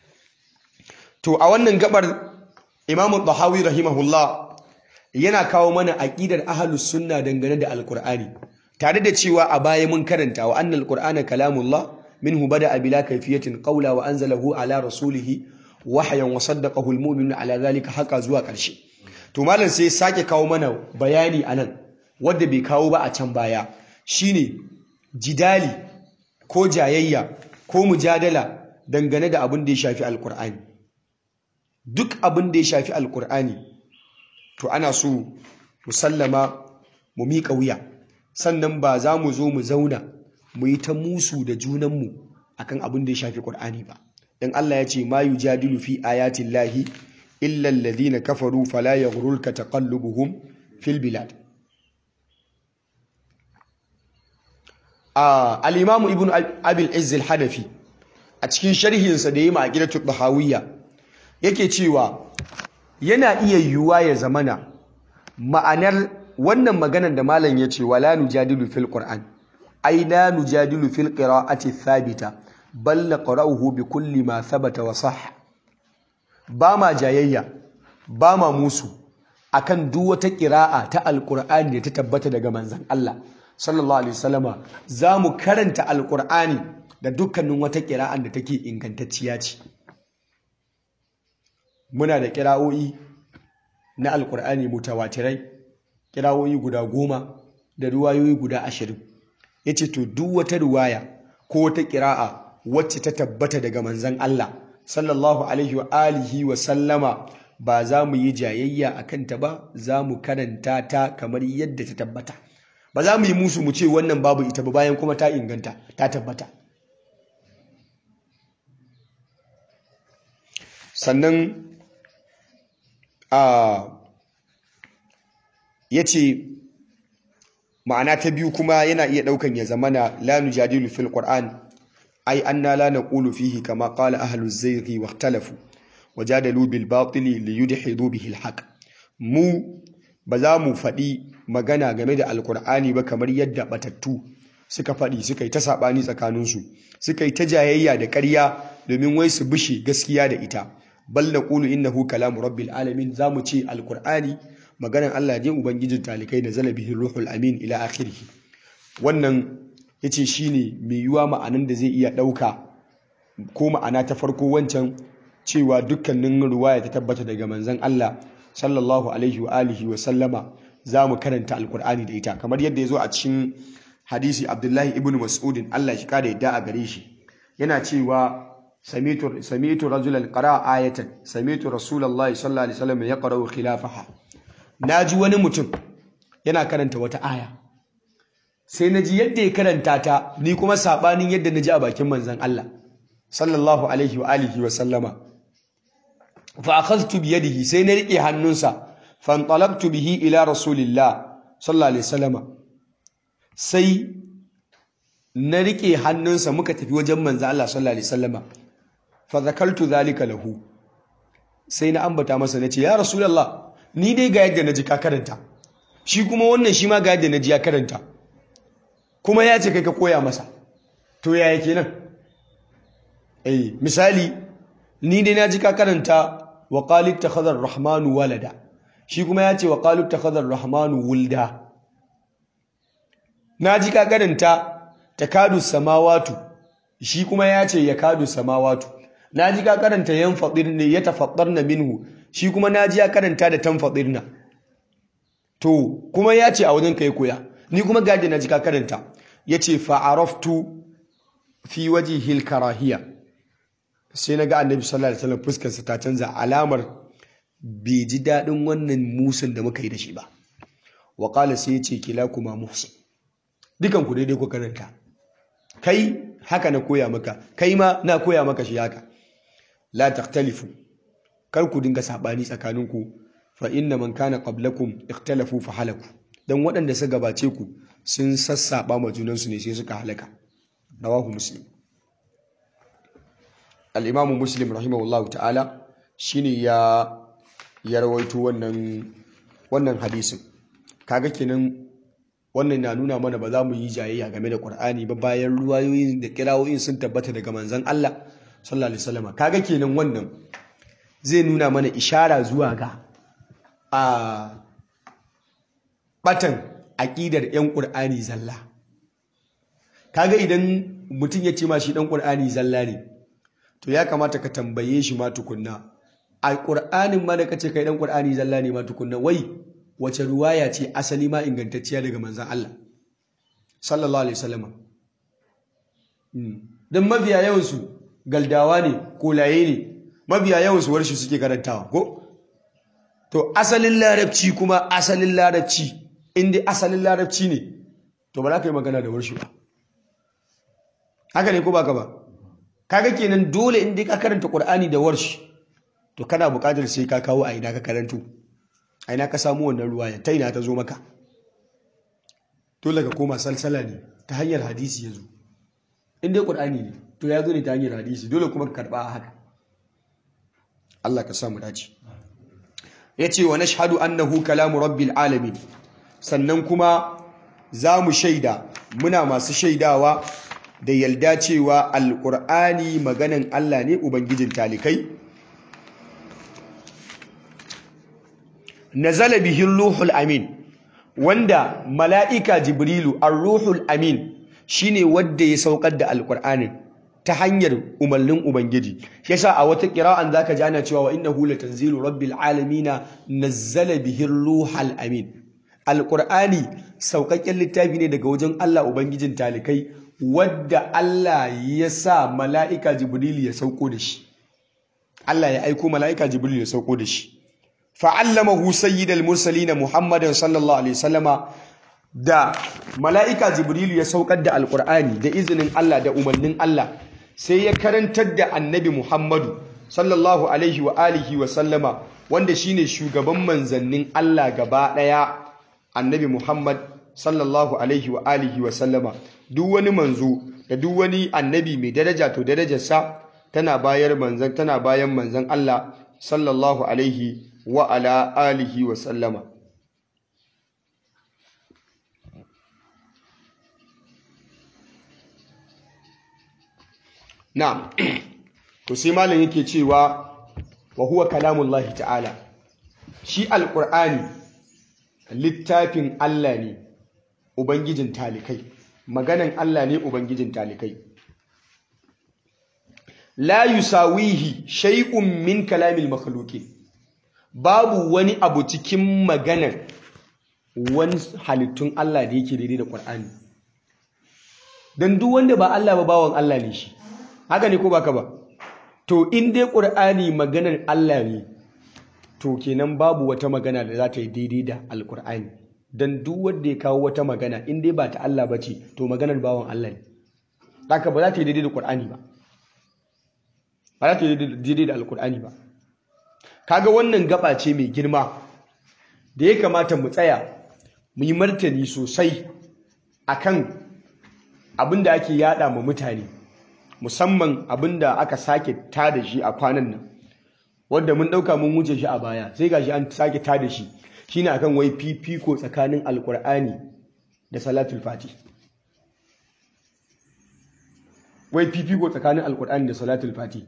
to a wannan gabar imamu tahawi rahimahullah yana kawo mana aqidar ahlus sunna dangane da alƙur'ani tare da cewa a baya mun karanta wa annal qur'ana kalamullah minhu bada bila kayfiyatin qawla wa anzalahu ala rasulihi wahayan wa saddaqahu almu'minu ala zalika haka zuwa ƙarshe to malam sai sake kawo mana bayani anan wanda bai kawo ba a can baya shine jidali ko jayayya ko mujadala dangane da abin da ya shafi alkur'ani duk abin da ya shafi alkur'ani to ana so musallama mu miƙa wuya sannan ba za mu zo mu zauna mu yi ta musu da junanmu akan abin da ya shafi ƙur'ani ba dan Allah ya ce ma yujadilu fi ayatin lahi illa alladhina kafaru fala yaghrurka taqallubuhum fil bilad al-imam ibn abil izz al-hanafi a cikin sharhin sa da yayi ma'aqidatu bahawiyya yake cewa yana iya yiwuwa ya zamana ma'anar wannan maganar da malam ya ce wala nujadilu fil qur'an ai la nujadilu fil qira'ati thabita bal naqra'uhu bi kulli ma thabata wa sah ba ma jayayya ba ma musu akan duk wata qira'a ta alqur'ani da ta tabbata daga manzon Allah sallallahu alaihi wasallama zamu karanta alqur'ani da dukkanin wata qira'an da take ingantacciya ce muna da qira'o'i na alqur'ani mutawatirai qira'o'i guda goma da ruwayoyi guda ashirin yace to duk wata ruwaya ko wata qira'a wacce ta tabbata daga manzan Allah sallallahu alaihi wa alihi wa sallama ba za mu yi jayayya a kanta ba za mu karanta ta kamar yadda ta tabbata ba za mu yi musu mu ce wannan babu ita ba bayan kuma ta inganta ta tabbata sannan a ya ce ma'ana ta biyu kuma yana iya ɗaukan ya zamana la nujadilu fil qur'an ai anna la naqulu fihi kama qala ahlu zayghi wa ikhtalafu wajadalu bil batili li yudhidu bihi al haqq mu ba za mu faɗi magana game da alkur'ani ba kamar yadda batattu suka faɗi suka yi ta saɓani tsakaninsu suka yi ta jayayya da ƙarya domin wai su bishe gaskiya da ita bal naqulu innahu kalamu rabbil alamin za mu ce alkur'ani maganan Allah ne ubangijin talikai da zalabihin ruhul amin ila akhirih wannan yace shine mai yiwa ma'anan da zai iya ɗauka ko ma'ana ta farko wancan cewa dukkanin ruwaya ta tabbata daga manzon Allah sallallahu alaihi wa alihi wa sallama za mu karanta alkur'ani da ita kamar yadda ya zo a cikin hadisi abdullahi ibn mas'udin Allah shi kada yadda a gare shi yana cewa samitu samitu rajulan qara ayatan samitu rasulullahi sallallahu alaihi wasallam yaqra'u khilafaha naji wani mutum yana karanta wata aya sai naji yadda ya karanta ta ni kuma sabanin yadda naji a bakin manzon Allah sallallahu alaihi wa alihi wa sallama fa akhadhtu bi yadihi sai na rike hannunsa fantalaqtu bihi ila rasulillah sallallahu alaihi wasallama sai na rike hannunsa muka tafi wajen manzo Allah sallallahu alaihi wasallama fa zakaltu zalika lahu sai na ambata masa nace ya rasulullah ni dai ga yadda naji ka karanta shi kuma wannan shi ma ga yadda naji ya karanta kuma ya ce kai ka koya masa to yaya kenan eh misali ni dai naji ka karanta wa qalit takhadha ar-rahmanu walada shi kuma ya ce wa qalut takhadha ar-rahmanu wulda naji ka karanta takadu samawatu shi kuma ya ce yakadu samawatu naji ka karanta yanfadirna yatafaddarna minhu shi kuma naji ya karanta da tanfadirna to kuma ya ce a wajen kai koya ni kuma gaji naji ka karanta yace fa araftu fi wajhil karahiya sai na ga annabi sallallahu alaihi wasallam fuskarsa ta canza alamar bai ji daɗin wannan musun da muka yi da shi ba wa qala sai yace kila kuma muhsin dukan ku daidai ku karanta kai haka na koya maka kai ma na koya maka shi haka la taktalifu kar ku dinga sabani tsakaninku fa inna man kana qablakum ikhtalafu fa halaku dan waɗanda suka gabace ku sun sassaba ma junansu ne sai suka halaka rawahu muslim al'imamu muslim rahimahullahu ta'ala shi ne ya ya rawaito wannan wannan hadisin kaga kenan wannan na nuna mana ba za mu yi jayayya game da ƙur'ani ba bayan ruwayoyin da kirawoyin sun tabbata daga manzon Allah sallallahu alaihi wasallam kaga kenan wannan zai nuna mana ishara zuwa ga a batan aƙidar 'yan ƙur'ani zalla kaga idan mutum ya ce ma shi ɗan ƙur'ani zalla ne to ya kamata ka tambaye shi ma tukunna a ƙur'anin ma da kace kai dan ƙur'ani zalla ne ma tukunna wai wace ruwaya ce asali ma ingantacciya daga manzon Allah sallallahu alaihi wasallam dan mabiya yawan su galdawa ne kolaye ne mabiya yawan su warshi suke karantawa ko to asalin larabci kuma asalin larabci inda asalin larabci ne to ba za ka yi magana da warshi ba haka ne ko ba ka ba kaga kenan dole in dai ka karanta Qur'ani da warsh to kana buƙatar sai ka kawo a ina ka karanto a ina ka samu wannan ruwaya ta ina ta zo maka dole ka koma salsala ne ta hanyar hadisi yazo in dai Qur'ani ne to ya zo ne ta hanyar hadisi dole kuma ka karba haka Allah ka samu dace yace wa nashhadu annahu kalamu rabbil alamin sannan kuma za mu shaida muna masu shaidawa da yalda cewa alƙur'ani maganan Allah ne Ubangijin talikai nazala bihin ruhul amin wanda mala'ika jibrilu ar-ruhul amin shine wanda ya saukar da alƙur'anin ta hanyar umarnin ubangiji yasa a wata ƙira'an zaka ji ana cewa wa innahu latanzilu rabbil alamin nazzala bihin ruhul amin alƙur'ani sauƙaƙƙen littafi ne daga wajen Allah ubangijin talikai wadda Allah ya sa mala'ika Jibril ya sauko da shi. Allah ya aiko mala'ika Jibril ya sauko da shi. fa'allamahu sayyidal mursalin muhammadan sallallahu alaihi wasallama da mala'ika jibrilu ya saukar da alqur'ani da izinin Allah da umarnin Allah sai ya karantar da annabi muhammadu sallallahu alaihi wa alihi wa sallama wanda shine shugaban manzannin Allah gaba daya annabi muhammad sallallahu alaihi wa alihi wa sallama duk wani manzo da duk wani annabi mai daraja to darajarsa tana bayar manzan tana bayan manzan Allah sallallahu alaihi wa ala alihi wa sallama na'am to sai malam yake cewa wa huwa kalamullahi ta'ala shi alqur'ani littafin Allah ne ubangijin talikai maganan Allah ne ubangijin talikai la yusawihi shay'un min kalamil makhluqin babu wani abu cikin maganar wani halittun Allah da yake daidai da Qur'ani dan duk wanda ba Allah ba bawan Allah ne shi haka ne ko baka ba to in dai Qur'ani maganar Allah ne to kenan babu wata magana da za ta yi daidai da Alƙur'ani dan duk wanda ya kawo wata magana in dai ba ta Allah ba ce to maganar bawan Allah ne haka ba za ta yi daidai da Qur'ani ba ba za ta yi daidai da Alƙur'ani ba kaga wannan gaba ce mai girma da ya kamata mu tsaya mu yi martani sosai akan abin da ake yada ma mutane musamman abin da aka sake tada shi a kwanan nan wanda mun dauka mun wuce shi a baya sai gashi an sake tada shi shine akan wai fifiko tsakanin alkur'ani da salatul fati wai fifiko tsakanin alkur'ani da salatul fati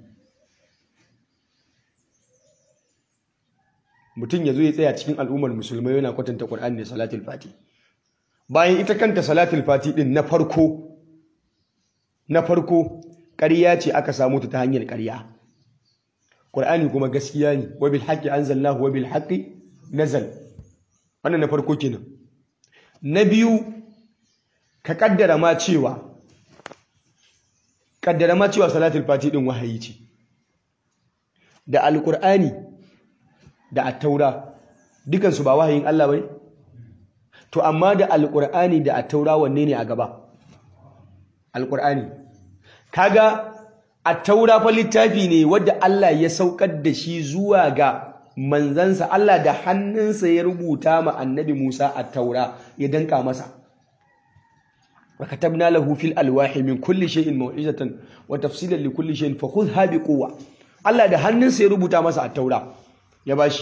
mutum ya zo ya tsaya cikin al'ummar musulmai yana kwatanta Qur'ani da salatul fati bayan ita kanta salatul fati din na farko na farko ƙarya ce aka samu ta hanyar ƙarya Qur'ani kuma gaskiya ne wa bil haqqi anzalnahu wa bil haqqi nazal wannan na farko kenan na biyu ka kaddara ma cewa kaddara ma cewa salatul fati din wahayi ce da alqur'ani da attaura dukansu ba wahayin Allah bane to amma da alqur'ani da attaura wanne ne a gaba alqur'ani kaga attaura fa littafi ne wanda Allah ya saukar da shi zuwa ga manzansa Allah da hannunsa ya rubuta ma annabi Musa attaura ya danka masa وكتبنا له في الألواح من كل شيء موعظة وتفصيلا لكل شيء فخذها بقوة Allah da hannunsa ya rubuta masa attaura ya bashi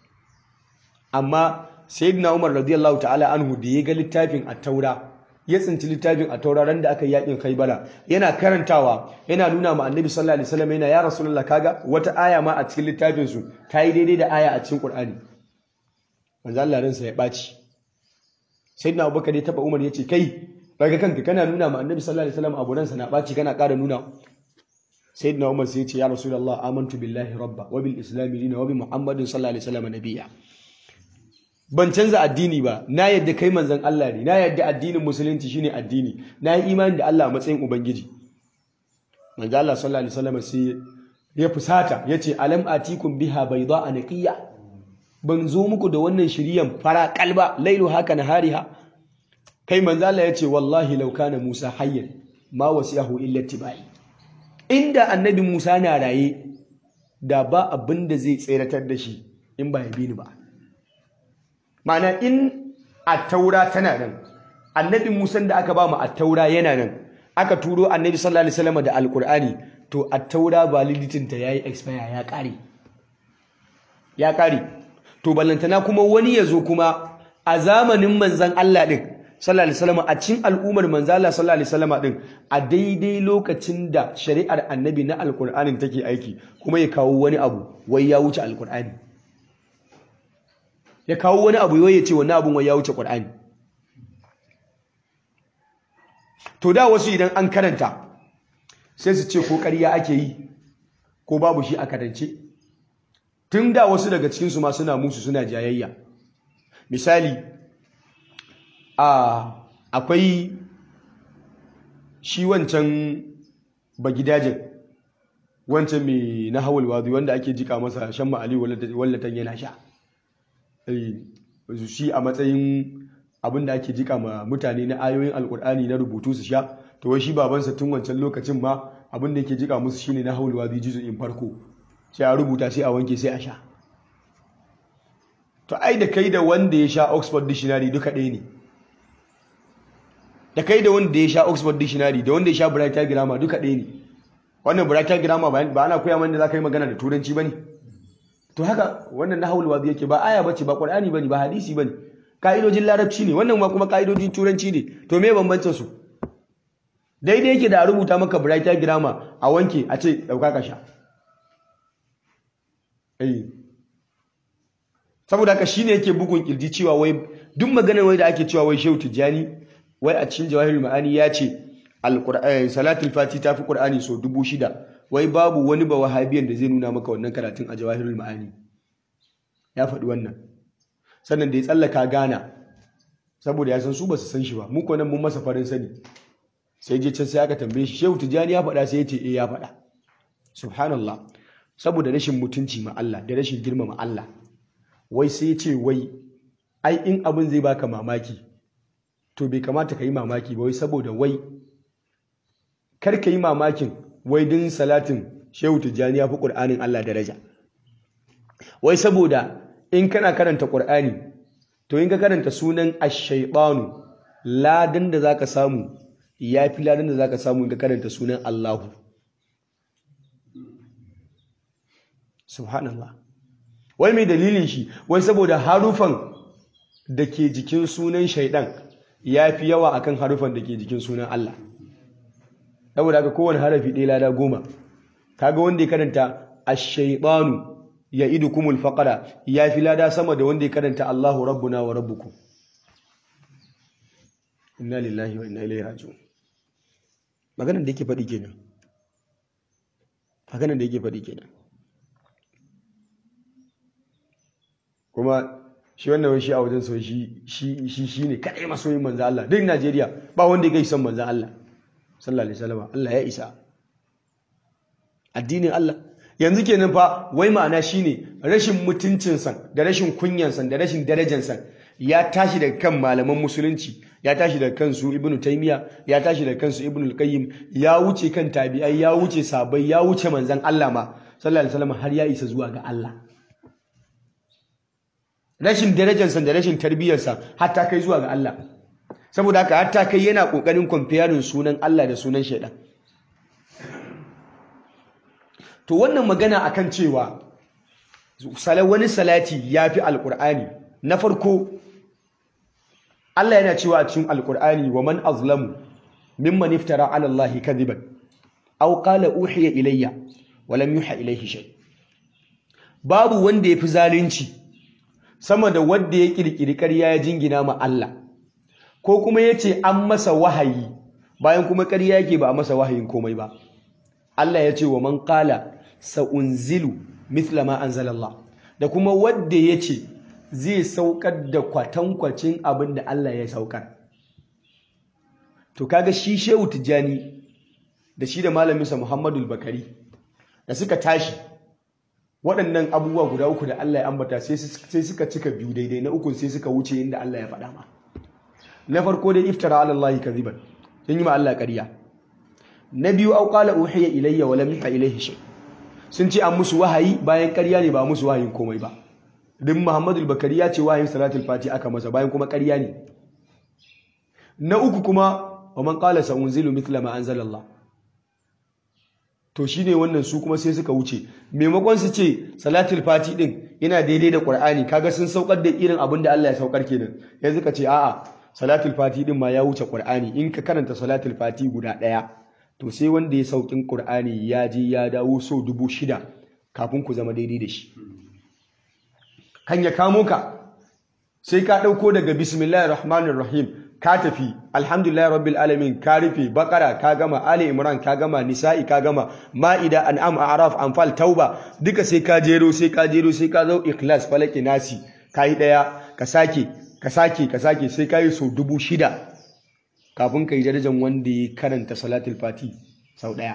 amma sayyidina Umar radiyallahu ta'ala anhu da ya ga littafin at-Taura ya tsinci littafin at-Taura ran da aka yi yakin Khaibara yana karantawa yana nuna ma Annabi sallallahu alaihi wasallam yana ya Rasulullah kaga wata aya ma a cikin littafin su ta yi daidai da aya a cikin Qur'ani manzo Allah ransa ya baci sayyidina Abubakar ya taba Umar yace kai daga kanka kana nuna ma Annabi sallallahu alaihi wasallam abu ransa na baci kana ƙara nuna sayyidina Umar sai ya ce ya Rasulullah amantu billahi rabba wa bil islam dina wa bi Muhammadin sallallahu alaihi wasallam nabiyya ban canza addini ba na yadda kai manzon Allah ne na yadda addinin musulunci shine addini na yi imani da Allah a matsayin ubangiji manzo Allah sallallahu alaihi wasallam sai ya fusata yace alam atikum biha bayda naqiya ban zo muku da wannan shiriyan fara kalba lailu haka nahariha kai manzo Allah yace wallahi law kana Musa hayyan ma wasiyahu illa tibai inda annabi Musa na raye da ba abin da zai tseratar da shi in ba ya bi ni ba Ma'ana in attaura tana nan annabi Musa da aka ba mu attaura yana nan aka turo annabi sallallahu alaihi wasallam da alqur'ani to attaura validity ta yayi expire ya kare ya kare to ballantana kuma wani yazo kuma a zamanin manzon Allah din sallallahu alaihi wasallam a cikin al'ummar manzon Allah sallallahu alaihi wasallam din a daidai lokacin da shari'ar annabi na alqur'anin take aiki kuma ya kawo wani abu wai ya wuce alqur'ani ya kawo wani abu ya ce wani abun wai ya wuce Qur'ani to da wasu idan an karanta sai su ce ko ƙarya ake yi ko babu shi a karance tun da wasu daga cikinsu ma suna musu suna jayayya misali a akwai shi wancan bagidajin wancan mai na hawal wadu wanda ake jika masa shan ma'ali wallatan yana sha shi a matsayin abin da ake jika ma mutane na ayoyin alkur'ani na rubutu su sha to wai shi babansa tun wancan lokacin ma abin da yake jika musu shine na haulwa bi in farko sai a rubuta sai a wanke sai a sha to ai da kai da wanda ya sha oxford dictionary duka ɗaya ne da kai da wanda ya sha oxford dictionary da wanda ya sha brighter grammar duka ɗaya ne wannan brighter grammar ba ana koya mana da za ka yi magana da turanci ba ne to haka wannan na haulwa bi yake ba aya bace ba qur'ani bane ba hadisi bane ka'idojin larabci ne wannan ma kuma ka'idojin turanci ne to me bambancin su daidai yake da a rubuta maka brighter grammar a wanke a ce dauka ka sha eh saboda haka shine yake bugun kirji cewa wai duk maganar wai da ake cewa wai Shehu Tijjani wai a cikin Jawahirul Ma'ani ya ce alqur'ani salatul fati ta fi qur'ani so dubu shida wai babu wani ba wahabiyan da zai nuna maka wannan karatun a Jawahirul Ma'ani ya faɗi wannan sannan da ya tsallaka Ghana saboda ya san su ba su san shi ba mu ko nan mun masa farin sani sai je can sai aka tambaye shi Shehu Tijjani ya faɗa sai ya ce eh ya faɗa subhanallah saboda rashin mutunci ma Allah da rashin girmama Allah wai sai ya ce wai ai in abin zai baka mamaki to bai kamata ka yi mamaki ba wai saboda wai kar ka yi mamakin wai din salatin Shehu Tijjani ya fi Qur'anin Allah daraja wai saboda in kana karanta Qur'ani to in ka karanta sunan ash-shaytanu ladan da zaka samu ya fi ladan da zaka samu in ka karanta sunan Allahu subhanallah wai mai dalilin shi wai saboda harufan da ke jikin sunan shaidan ya fi yawa akan harufan da ke jikin sunan Allah saboda haka kowane harafi ɗaya lada goma kaga wanda ya karanta ash-shaytanu ya'idukumul faqara ya fi lada sama da wanda ya karanta Allahu rabbuna wa rabbukum inna lillahi wa inna ilaihi raji'un maganar da yake faɗi kenan maganar da yake faɗi kenan kuma shi wannan shi a wajen sau shi shi shi ne kadai masoyin manzan Allah duk Najeriya ba wanda ya son manzan Allah sallallahu alaihi wasallam Allah ya isa addinin Allah yanzu kenan fa wai ma'ana shine rashin mutuncin san da rashin kunyan san da rashin darajar san ya tashi daga kan malaman musulunci ya tashi daga kansu ibnu taymiya ya tashi daga kansu ibnu al-qayyim ya wuce kan tabi'ai ya wuce sabai ya wuce manzan Allah ma sallallahu alaihi wasallam har ya isa zuwa ga Allah rashin darajarsa da rashin tarbiyyarsa hatta kai zuwa ga Allah saboda haka hatta kai yana kokarin comparing sunan Allah da sunan shaidan to wannan magana akan cewa wani salati yafi alqur'ani na farko Allah yana cewa a cikin alqur'ani wa man azlamu mimman iftara ala Allah kadiban aw qala uhiya ilayya wa lam yuha ilayhi shay babu wanda yafi zalunci sama da wadda ya kirkiri ƙarya ya jingina ma Allah ko kuma ya ce an masa wahayi bayan kuma ƙarya yake ba a masa wahayin komai ba Allah ya ce wa man qala sa'unzilu mithla ma anzalallah da kuma wadda ya ce zai saukar da kwatankwacin abin da Allah ya saukar to kaga shi Shehu Tijjani da shi da malaminsa Muhammadu Bakari da suka tashi waɗannan abubuwa guda uku da Allah ya ambata sai suka cika biyu daidai na uku sai suka wuce inda Allah ya faɗa ma na farko dai iftara ala Allah kadhiban sun yi ma Allah ƙarya na biyu au qala uhiya ilayya wa lam yuha ilayhi shay sun ce an musu wahayi bayan ƙarya ne ba musu wahayin komai ba din Muhammadu Bakari ya ce wahayin salatul fati aka masa bayan kuma ƙarya ne na uku kuma wa man qala sa'unzilu mithla ma anzalallah to shine wannan su kuma sai suka wuce maimakon su ce salatul fati din yana daidai da qur'ani kaga sun saukar da irin abin da Allah ya saukar kenan yanzu ka ce a'a salatul fati din ma ya wuce qur'ani in ka karanta salatul fati guda daya to sai wanda ya saukin qur'ani ya je ya dawo so dubu shida kafin ku zama daidai da shi kan ya kamo ka sai ka dauko daga bismillahir rahmanir rahim ka tafi alhamdulillah rabbil alamin ka rufe bakara ka gama ali imran ka gama nisa'i ka gama ma'ida an'am a'raf anfal tauba duka sai ka jero sai ka jero sai ka zo ikhlas falaki nasi kai daya ka sake ka sake ka sake sai ka yi so dubu shida kafin ka yi darajar wanda ya karanta salatul fati sau daya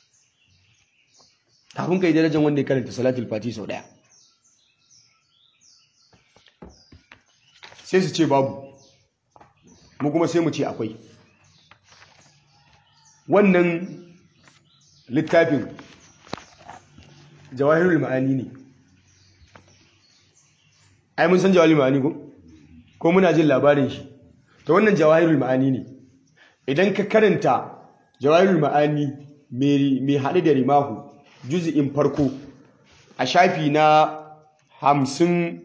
kafin ka yi darajar wanda ya karanta salatul fati sau daya sai su ce babu mu kuma sai mu ce akwai wannan littafin jawahirul ma'ani ne ai mun san jawahirul ma'ani ko ko muna jin labarin shi to wannan jawahirul ma'ani ne idan ka karanta jawahirul ma'ani mai haɗe da rimahu juzi'in farko a shafi na hamsin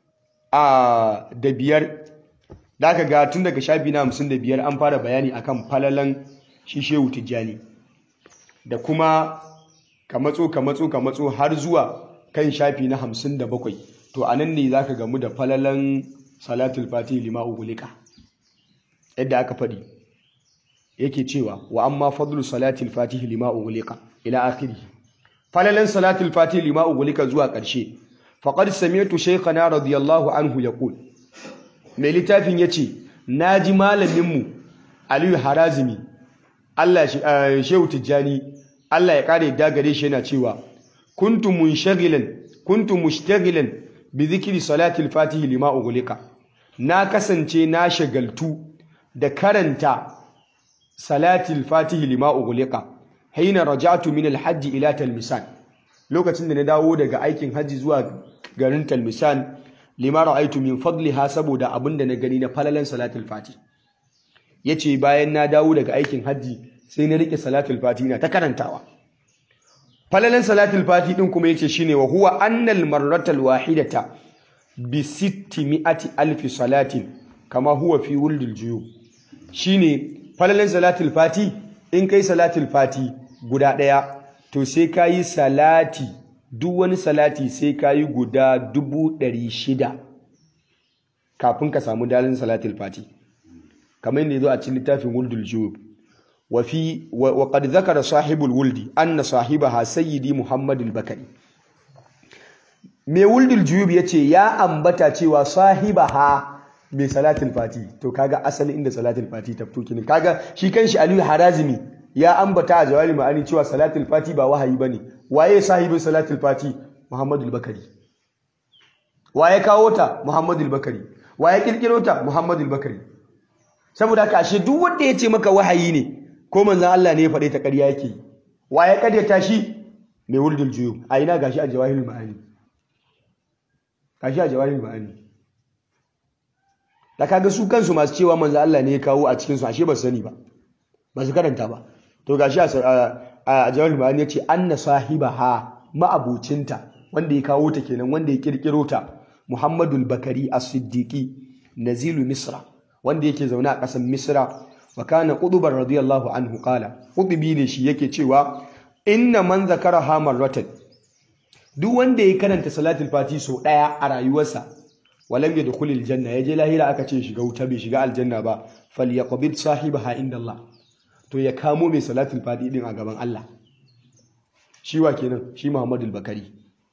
a da biyar da aka ga tun daga shafi na hamsin da biyar an fara bayani akan falalan shi shehu tijjani da kuma ka matso ka matso ka matso har zuwa kan shafi na hamsin da bakwai to a nan ne za ka gamu da falalan salatul fati lima ugulika yadda aka faɗi yake cewa wa amma fadlu salatul fatihi lima ugulika ila akhiri falalan salatul fatihi lima ugulika zuwa ƙarshe faqad sami'tu shaykhana radiyallahu anhu yaqul mai littafin yace naji malamin mu Aliyu Harazimi Allah shehu Tijjani Allah ya kare da gare shi yana cewa kuntu munshagilan kuntu mushtaghilan bi dhikri salatil fatihi lima ugulika na kasance na shagaltu da karanta salatil fatihi lima ugulika haina raja'tu min alhajj ila talmisan lokacin da na dawo daga aikin hajji zuwa garin talmisan lima ra'aytu min fadliha saboda abinda na gani na falalan salatul fati yace bayan na dawo daga aikin hajji sai na rike salatul fati na ta karantawa falalan salatul fati din kuma yace shine wa huwa annal marratal wahidata bi 600 alfi salatin kama huwa fi wuldil juyub shine falalan salatul fati in kai salatul fati guda daya to sai kayi salati duk wani salati sai kayi guda dubu ɗari shida kafin ka samu dalin salatul fati kamar yadda zo a cikin littafin wuldul juyub wa fi wa qad zakara sahibul wuldi anna sahibaha sayyidi muhammad al-bakari mai wuldul juyub yace ya ambata cewa sahibaha mai salatul fati to kaga asalin inda salatul fati ta fito kinin kaga shi kanshi aliyu harazimi ya ambata a jawari ma'ani cewa salatul fati ba wahayi bane waye sahibin salatul fati muhammadu al-bakari waye kawo ta muhammadu al-bakari waye kirkiro ta muhammadu al-bakari saboda haka ashe duk wanda ya ce maka wahayi ne ko manzon Allah ne ya faɗe ta ƙarya yake waye karyata shi mai wuldul juyu a ina gashi a jawahirul ma'ani gashi a jawahirul ma'ani da kaga su kansu masu cewa manzo Allah ne ya kawo a cikin su ashe ba su sani ba ba su karanta ba to gashi a jawal ma'ani yace anna sahibaha ma'abucinta wanda ya kawo ta kenan wanda ya kirkiro ta Muhammadul Bakari As-Siddiqi nazilu Misra wanda yake zaune a ƙasar Misra wa kana Qudubar radiyallahu anhu qala Qudubi ne shi yake cewa inna man zakaraha marratan duk wanda ya karanta salatul fati so daya a rayuwarsa walam yadkhul aljanna yaje lahira aka ce shiga wuta bai shiga aljanna ba falyaqbid sahibaha inda Allah to ya kamo mai salatul fati din a gaban Allah shi wa kenan shi Muhammadu al-Bakari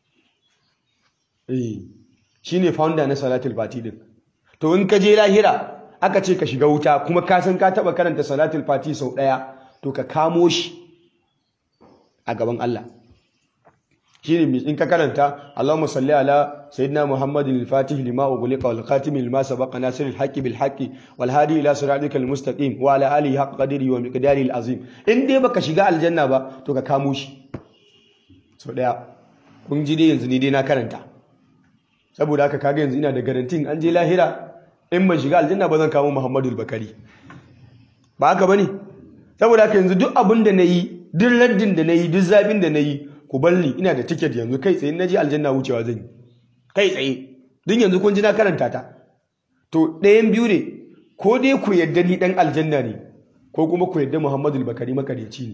eh shine founder na salatul fati din to in ka je lahira aka ce ka shiga wuta kuma ka san ka taba karanta salatul fati sau daya to ka kamo shi a gaban Allah shine in ka karanta Allahumma salli ala sayyidina Muhammadin al-Fatih lima ughliqa wal khatim lima sabaqa nasir al-haqqi bil haqqi wal hadi ila siratikal mustaqim wa ala alihi haqq qadri wa miqdari al-azim in dai baka shiga aljanna ba to ka kamo shi so daya kun ji dai yanzu ni dai na karanta saboda haka kaga yanzu ina da garantin an je lahira in ban shiga aljanna ba zan kamo Muhammadu al-Bakari ba haka bane saboda haka yanzu duk abin da nayi duk raddin da nayi duk zabin da nayi ku balli ina da tiket yanzu kai tsaye na je aljanna wucewa zan yi kai tsaye din yanzu kun ji na karanta ta to ɗayan biyu ne ko dai ku yadda ni ɗan aljanna ne ko kuma ku yadda muhammadu bakari makaryaci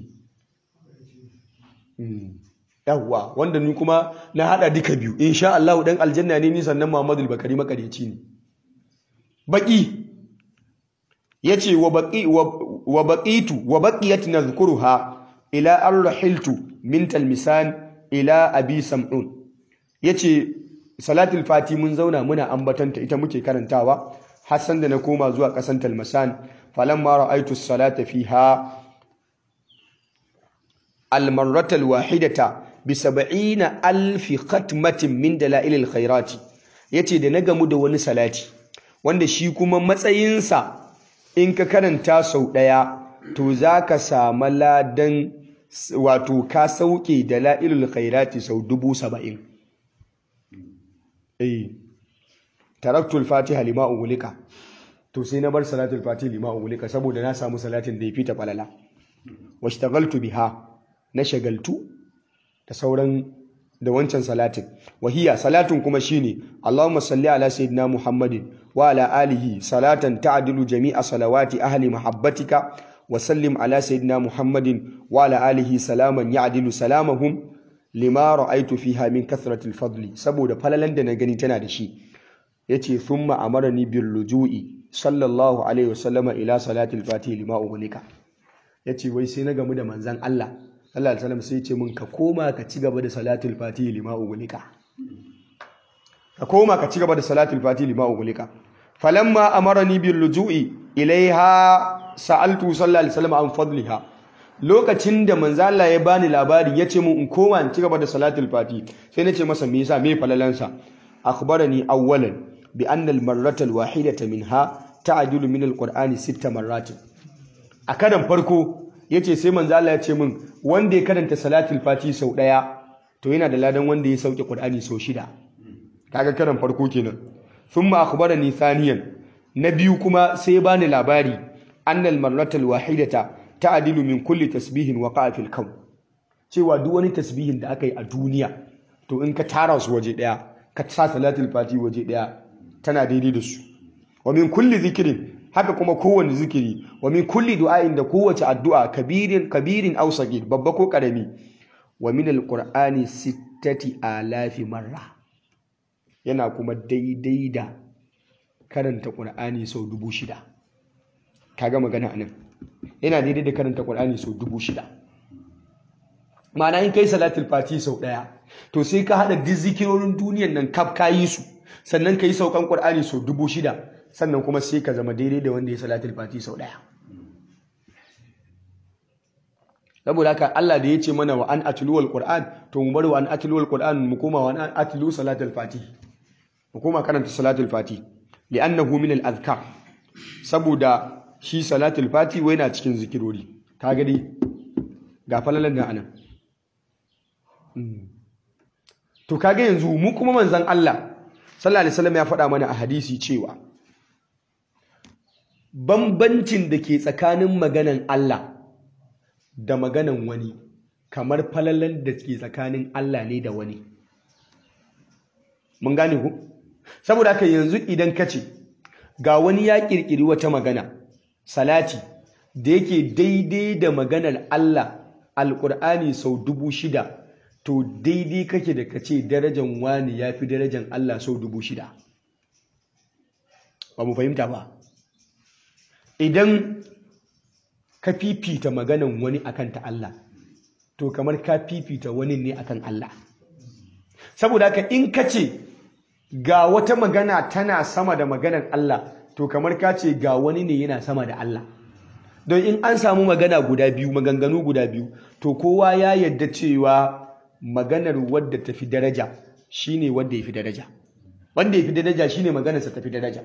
ne yawwa wanda ni kuma na haɗa duka biyu insha Allah ɗan aljanna ne ni sannan muhammadu bakari makaryaci ne baki ya ce wa baƙitu wa baƙiyat nazkuruha ila an rahiltu min talmisan ila abi sam'un yace salatul fati mun zauna muna ambatanta ita muke karantawa hassan da na koma zuwa kasan talmasan falamma ra'aytu salata fiha al-marrata al-wahidata bi 70 alf khatmatin min dalail al-khairat yace da na gamu da wani salati wanda shi kuma matsayinsa in ka karanta sau ɗaya to za ka samu ladan wato ka sauke da la'ilul khairati sau dubu saba'in eh taraktul fatiha lima ugulika to sai na bar salatul fatiha lima ugulika saboda na samu salatin da ya fita falala washtagaltu biha na shagaltu da sauran da wancan salatin wahiya salatin kuma shine Allahumma salli ala sayyidina Muhammadin wa ala alihi salatan ta'dilu jami'a salawati ahli mahabbatika wa sallim ala sayyidina Muhammadin wa ala alihi salaman ya'dilu salamahum lima ra'aytu fiha min kathrati fadli saboda falalan da na gani tana da shi yace thumma amarani bil luju'i sallallahu alaihi wasallama ila salati al-fatih lima ughliqa yace wai sai na gamu da manzon Allah sallallahu alaihi wasallam sai ya ce min ka koma ka ci gaba da salatul fatih lima ughliqa ka koma ka ci gaba da salatul fatih lima ughliqa falamma amarani bil luju'i ilaiha sa'altu sallallahu alaihi wasallam an fadliha lokacin da manzo Allah ya bani labari yace mun in koma in ci gaba da salatul fati sai nace masa me yasa me falalansa akhbarani awwalan bi anna al marrata al wahidata minha ta'dilu min al qur'ani sitta marratin a karan farko yace sai manzo Allah ya ce min wanda ya karanta salatul fati sau daya to yana da ladan wanda ya sauke qur'ani sau shida kaga karan farko kenan thumma akhbarani thaniyan na biyu kuma sai ya bani labari anna al marrata al wahidata ta'dilu min kulli tasbihin waqa'a fil kawn cewa duk wani tasbihin da aka yi a duniya to in ka tara su waje daya ka sa salatul fati waje daya tana daidai da su wa min kulli zikrin haka kuma kowanne zikiri wa min kulli du'ain da kowace addu'a kabirin kabirin aw sagir babba ko karami wa min alqur'ani sittati alafi marra yana kuma daidai da karanta qur'ani sau dubu shida kaga magana anan yana daidai da karanta Qur'ani sau dubu shida ma'ana in kai salatul fati sau ɗaya to sai ka haɗa duk zikirorin duniyan nan kaf ka yi su sannan ka yi saukan Qur'ani sau dubu shida sannan kuma sai ka zama daidai da wanda ya salatul fati sau ɗaya saboda haka Allah da ya ce mana wa an atlu wal Qur'an to mu bar wa an atlu wal Qur'an mu koma wa an atlu salatul fati mu koma karanta salatul fati li'annahu min al azkar saboda shi salatul fati wai na cikin zikirori ka gani ga falalan da anan to kaga yanzu mu kuma manzon Allah sallallahu alaihi wasallam ya faɗa mana a hadisi cewa bambancin da ke tsakanin maganan Allah da maganan wani kamar falalan da ke tsakanin Allah ne da wani mun gane ku saboda haka yanzu idan ka ce ga wani ya kirkiri wata magana salati da yake daidai da maganar Allah alƙur'ani sau dubu shida to daidai kake da kace darajan wani ya fi darajan Allah sau dubu shida ba mu fahimta ba idan ka fifita maganan wani akan ta Allah to kamar ka fifita wani ne akan Allah saboda haka in ka ce ga wata magana tana sama da maganar Allah to kamar ka ce ga wani ne yana sama da Allah don in an samu magana guda biyu maganganu guda biyu to kowa ya yadda cewa maganar wadda ta fi daraja shine wadda ya fi daraja wanda ya fi daraja shine maganarsa ta fi daraja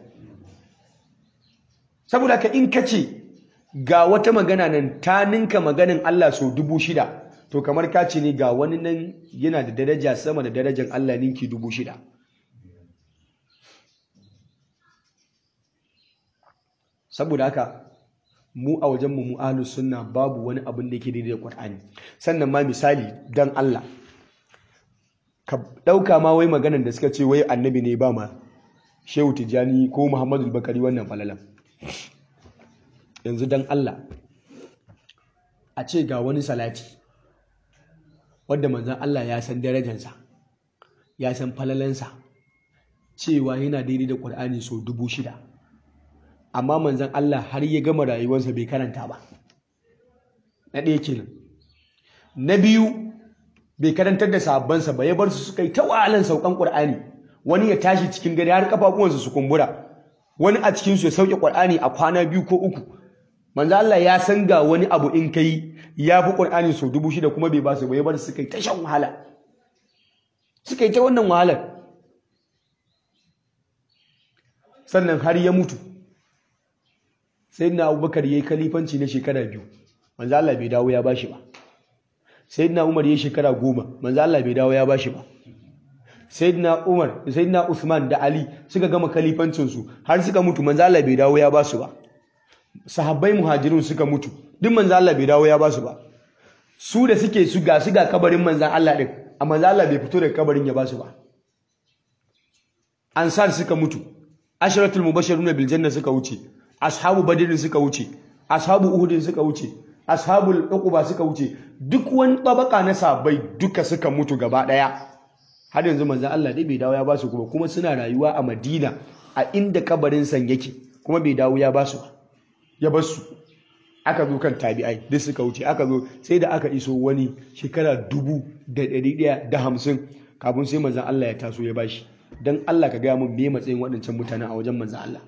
saboda ka in ka ce ga wata magana nan ta ninka maganin Allah sau dubu shida to kamar ka ce ne ga wani nan yana da daraja sama da darajar Allah ninki dubu shida saboda haka mu a wajenmu mu ahlus sunna babu wani abin da yake daidai da Qur'ani sannan ma misali dan Allah ka dauka ma wai maganar da suka ce wai annabi ne ba ma Shehu Tijani ko Muhammadu Bakari wannan falalan yanzu dan Allah a ce ga wani salati wanda manzon Allah ya san darajarsa ya san falalansa cewa yana daidai da Qur'ani so dubu shida amma manzan Allah har ya gama rayuwarsa bai karanta ba na ɗaya kenan na biyu bai karantar da sahabbansa ba ya bar su suka yi ta wahalan saukan ƙur'ani wani ya tashi cikin gari har kafafuwansa su kumbura wani a cikinsu ya sauke ƙur'ani a kwana biyu ko uku manzan Allah ya san ga wani abu in kai ya fi ƙur'ani sau dubu shida kuma bai ba su ba ya bar su suka yi ta shan wahala suka yi ta wannan wahalar sannan har ya mutu sayyidina abubakar yayi kalifanci na shekara biyu manzo Allah bai dawo ya bashi ba sayyidina umar yayi shekara goma manzo Allah bai dawo ya bashi ba sayyidina umar sayyidina usman da ali suka gama kalifancin su har suka mutu manzo Allah bai dawo ya basu ba sahabbai muhajirun suka mutu duk manzo Allah bai dawo ya basu ba su da suke su ga su ga kabarin manzan Allah din amma manzo Allah bai fito daga kabarin ya basu ba ansar suka mutu asharatul mubashiruna bil janna suka wuce ashabu badr suka wuce ashabu uhud suka wuce ashabul uquba suka wuce duk wani tabaka na sabai duka suka mutu gaba daya har yanzu manzon Allah dai bai dawo ya basu kuma kuma suna rayuwa a Madina a inda kabarin san yake kuma bai dawo ya basu ba ya basu aka zo kan tabi'ai duk suka wuce aka zo sai da aka iso wani shekara dubu da ɗari ɗaya da hamsin kafin sai manzon Allah ya taso ya bashi dan Allah ka gaya mun me matsayin waɗancan mutanen a wajen manzon Allah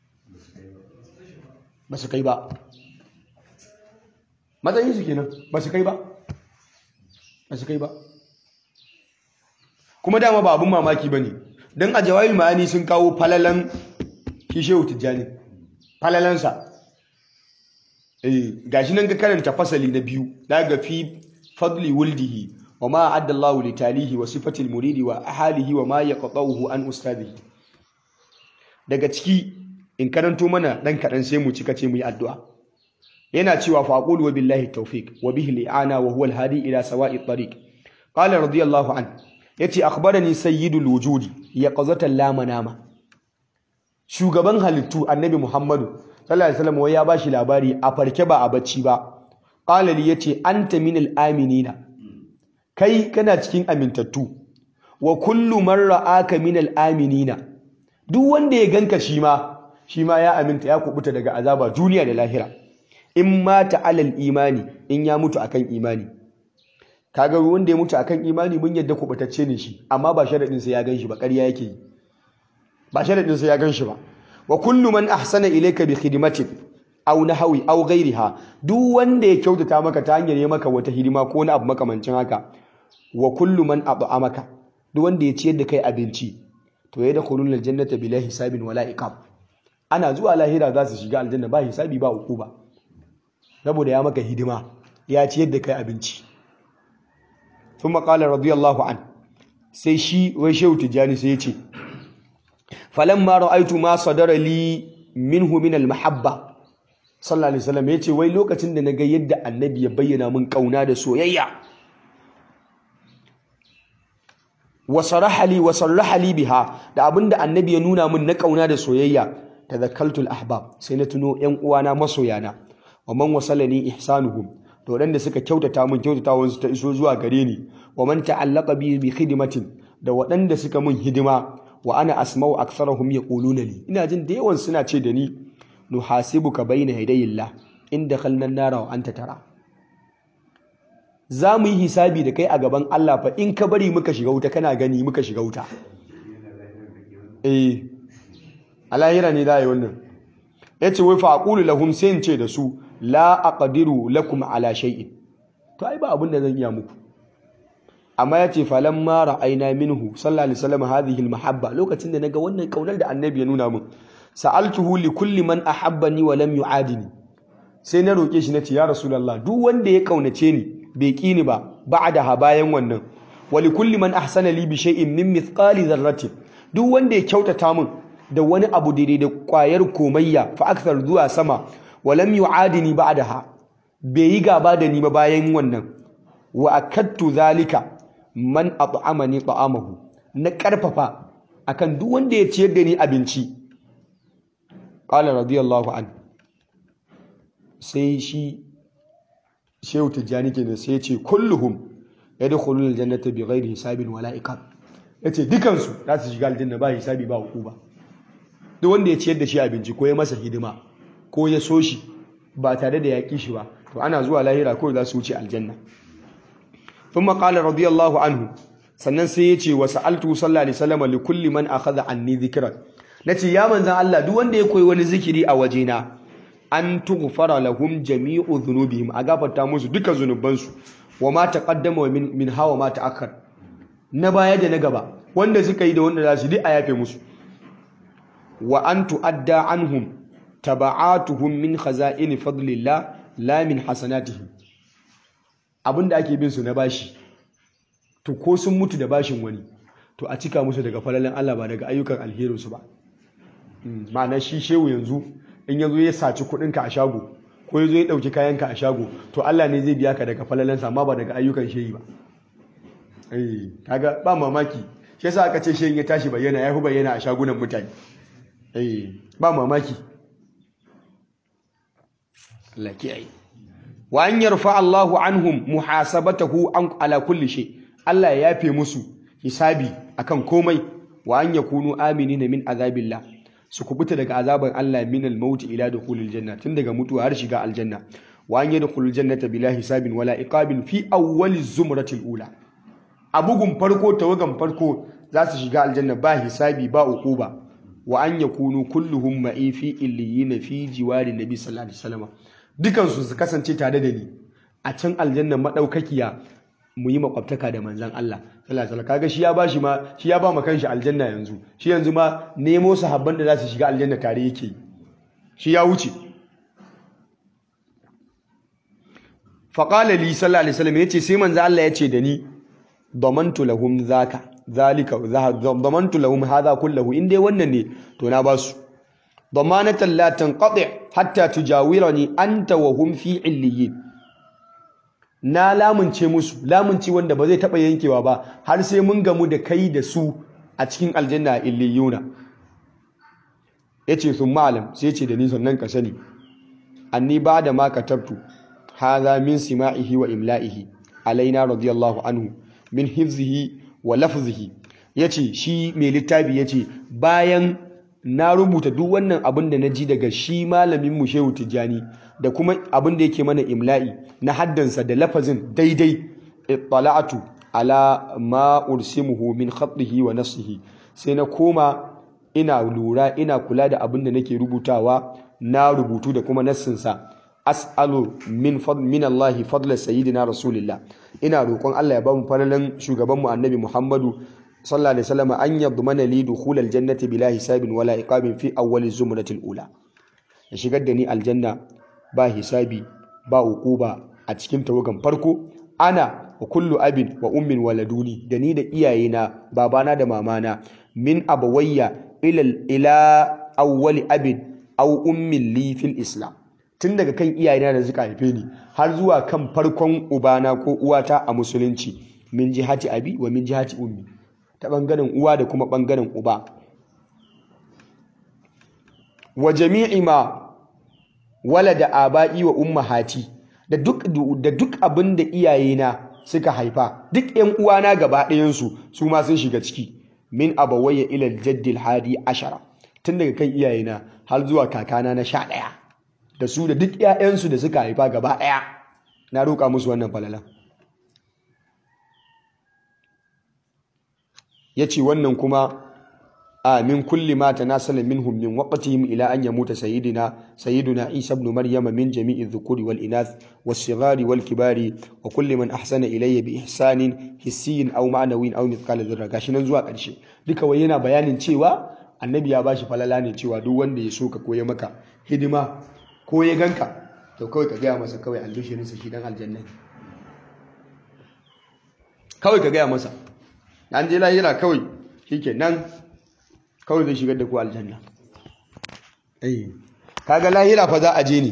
ba su kai ba matsayin su kenan ba su kai ba ba su kai ba kuma dama ba abun mamaki ba ne don a jawahir ma'ani sun kawo falalan kishewu tijjani falalansa eh gashi nan ga karanta fasali na biyu daga fi fadli wuldihi wa ma addallahu li talihi wa sifatil muridi wa ahalihi wa ma yaqta'uhu an ustadihi daga ciki in karanto mana dan kadan sai mu cika ce mu yi addu'a yana cewa faqul wa billahi tawfiq wa bihi li'ana wa huwa al-hadi ila sawa'i tariq qala radiyallahu an yace akhbarani sayyidul wujudi yaqzatan la manama shugaban halittu annabi muhammadu sallallahu alaihi wasallam ya bashi labari a farke ba a bacci ba qala li yace anta minal aminina kai kana cikin amintattu wa kullu man ra'aka minal aminina duk wanda ya ganka shi ma shi ma ya aminta ya kubuta daga azaba duniya da lahira in mata alal imani in ya mutu akan imani kaga wanda ya mutu akan imani mun yadda kubutacce ne shi amma ba sharadin sai ya ganshi ba ƙarya yake yi ba sharadin sai ya ganshi ba wa kullu man ahsana ilayka bi khidmatin aw nahwi aw ghayriha duk wanda ya kyautata maka ta hanyar yi maka wata hidima ko wani abu makamancin haka wa kullu man at'amaka duk wanda ya ciyar da kai abinci to ya dakhulul aljannata bila hisabin wala iqab ana zuwa lahira za su shiga aljanna ba hisabi ba ba. saboda ya maka hidima ya ciyar da kai abinci thumma qala radiyallahu an sai shi wai shehu tijani sai ya ce falamma ra'aytu ma sadara li minhu min al-mahabba sallallahu alaihi wasallam yace wai lokacin da naga yadda annabi ya bayyana min kauna da soyayya wa saraha li wa sarraha li biha da abinda annabi ya nuna min na kauna da soyayya tadhakkaltu al-ahbab sai na tuno yan uwana masoyana wa man wasalani ihsanuhum to wadanda suka kyautata min kyautatawan su ta iso zuwa gare ni wa man ta'allaqa bi bi khidmatin da waɗanda suka min hidima wa ana asma'u aktharuhum yaquluna li ina jin da yawan suna ce da ni nuhasibuka bayna yadayillah in dakhalna an-nara wa anta tara za mu yi hisabi da kai a gaban Allah fa in ka bari muka shiga wuta kana gani muka shiga wuta eh alahira ne da yi wannan yace wai fa aqulu lahum sai in ce da su la aqdiru lakum ala shay'in to ai ba abin da zan iya muku amma yace falamma ra'ayna minhu sallallahu alaihi wasallam hadhihi almahabba lokacin da naga wannan kaunar da annabi ya nuna min sa'altuhu li kulli man ahabbani wa lam yu'adini sai na roke shi nace ya rasulullah duk wanda ya kaunace ni bai ki ni ba ba'daha bayan wannan wa li kulli man ahsana li bi shay'in min mithqali dharratin duk wanda ya kyautata min da wani abu daidai da kwayar komayya fa akthar zuwa sama wa lam yu'adini ba'daha bai yi gaba da ni ba bayan wannan wa akattu zalika man at'amani ta'amahu na karfafa akan duk wanda ya ciyar da ni abinci qala radiyallahu an sai shi shehu tijjani kenan sai ya ce kulluhum yadkhuluna aljannata bighairi hisabin wala iqab yace dukan su za su shiga aljanna ba hisabi ba hukuma duk wanda ya ciyar da shi abinci ko ya masa hidima ko ya so shi ba tare da yaƙi shi ba to ana zuwa lahira ko za su wuce aljanna ثم قال رضي الله عنه sannan sai ya ce wa sa'altu sallallahu alaihi wasallam li kulli man akhadha anni dhikran nace ya manzan Allah duk wanda ya koyi wani zikiri a wajena an tughfara lahum jami'u dhunubihim a gafarta musu duka zunubansu wa ma taqaddama min min hawa ma ta'akhkhar na baya da na gaba wanda suka yi da wanda za su duk a yafe musu wa an tu'adda anhum taba'atuhum min khaza'in fadlillah la min hasanatihim abinda ake bin su na bashi to ko sun mutu da bashin wani to a cika musu daga falalin Allah ba daga ayyukan alherinsu ba ma'ana shi shehu yanzu in yazo ya saci kuɗinka a shago ko yazo ya ɗauki kayanka a shago to Allah ne zai biya ka daga falalansa amma ba daga ayyukan shehi ba eh kaga ba mamaki shi yasa aka ce shehin ya tashi bayyana ya fi bayyana a shagunan mutane eh ba mamaki Allah kiyaye wa an yarfa Allahu anhum muhasabatahu an ala kulli shay Allah ya yafe musu hisabi akan komai wa an yakunu aminina min azabillah su kubuta daga azaban Allah min al-maut ila dukhulil janna tun daga mutuwa har shiga aljanna wa an yadkhulul jannata bila hisabin wala iqabin fi awwal zumratil ula a bugun farko tawagan farko za su shiga aljanna ba hisabi ba uquba wa an yakunu kulluhum ma'i fi illiyin fi jiwari nabi sallallahu alaihi wasallam dukan su su kasance tare da ni a can aljanna madaukakiya mu yi makwabtaka da manzan Allah sallallahu alaihi kaga shi ya bashi ma shi ya ba ma kanshi aljanna yanzu shi yanzu ma nemo sahabban da za su shiga aljanna tare yake shi ya wuce fa qala li sallallahu alaihi wasallam yace sai manzan Allah yace da ni damantu lahum zaka zalika damantu lahum hadha kullahu in dai wannan ne to na basu damanatan la tanqati hatta tujawirani anta wa hum fi illiyin na lamunce musu lamunci wanda ba zai taɓa yankewa ba har sai mun gamu da kai da su a cikin aljanna illiyuna ya ce sun malam sai ce da ni sannan ka sani anni ba da ma katabtu haza min sima'ihi wa imla'ihi alaina radiyallahu anhu min hifzihi wa lafzihi ya ce shi mai littafi ya ce bayan na rubuta duk wannan abin da na ji daga shi malamin mu shehu tijjani da kuma abin da yake mana imla'i na haddansa da lafazin daidai ittala'atu ala ma ursimuhu min khatihi wa nafsihi sai na koma ina lura ina kula da abin da nake rubutawa na rubutu da kuma nassinsa as'alu min fadl min Allah fadla sayyidina rasulillah ina roƙon Allah ya ba mu falalan shugaban mu annabi Muhammadu sallallahu alaihi wasallam an yadmana li dukhul aljannati bila hisabin wala iqabin fi awwal zumratil ula ya shigar da ni aljanna ba hisabi ba uquba a cikin tawagan farko ana wa kullu abin wa ummin waladuni da ni da iyayena babana da mamana min abawayya ila ila awwali abin aw ummin li fil islam tun daga kan iyayena da suka haife ni har zuwa kan farkon ubana ko uwata a musulunci min jihati abi wa min jihati ummi ta bangaren uwa da kuma bangaren uba wa jami'i ma walada aba'i wa ummahati da duk da duk abin da iyayena suka haifa duk ƴan uwana gaba ɗayan su su ma sun shiga ciki min abawayya ila jaddil hadi ashara tun daga kan iyayena har zuwa kakana na sha ɗaya da su da duk ƴaƴansu da suka haifa gaba ɗaya na roƙa musu wannan falalan yace wannan kuma min kulli ma tanasala minhum min waqtihim ila an yamuta sayyidina sayyiduna Isa ibn Maryam min jami'i dhukuri wal inath was-sighari wal kibari wa kulli man ahsana ilayya bi ihsanin hissiyin aw ma'nawin aw mithqala dharra gashi nan zuwa ƙarshe duka wai yana bayanin cewa annabi ya bashi falala ne cewa duk wanda ya so ka koya maka hidima ko ya ganka to kawai ka gaya masa kawai albishirin sa shi dan aljanna kawai ka gaya masa an je lahira kawai shikenan kawai zai shigar da ku aljanna eh kaga lahira fa za a je ne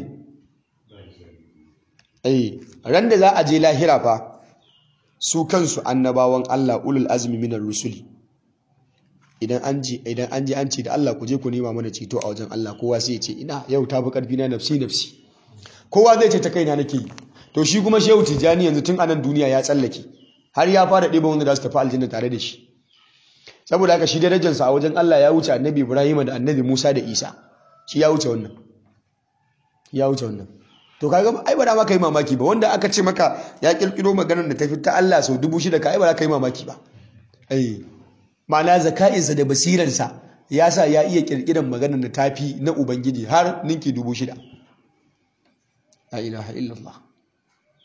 eh ran da za a je lahira fa su kansu annabawan Allah ulul azmi minar rusuli idan an ji idan an ji an ce da Allah ku je ku nema mana ceto a wajen Allah kowa sai ya ce ina yau tafi karfi na nafsi nafsi kowa zai ce ta kaina nake yi to shi kuma shehu tijani yanzu tun anan duniya ya tsallake har ya fara ɗiba wanda za su tafi aljanna tare da shi saboda haka shi darajarsa a wajen Allah ya wuce annabi Ibrahim da annabi Musa da Isa shi ya wuce wannan ya wuce wannan to kaga ai ba da maka yi mamaki ba wanda aka ce maka ya kirkiro maganar da tafi ta Allah sau dubu shida ka ai ba za ka yi mamaki ba ai ma'ana zaka'insa da basirarsa ya sa ya iya kirkiran maganar da tafi na ubangiji har ninki dubu shida la ilaha illallah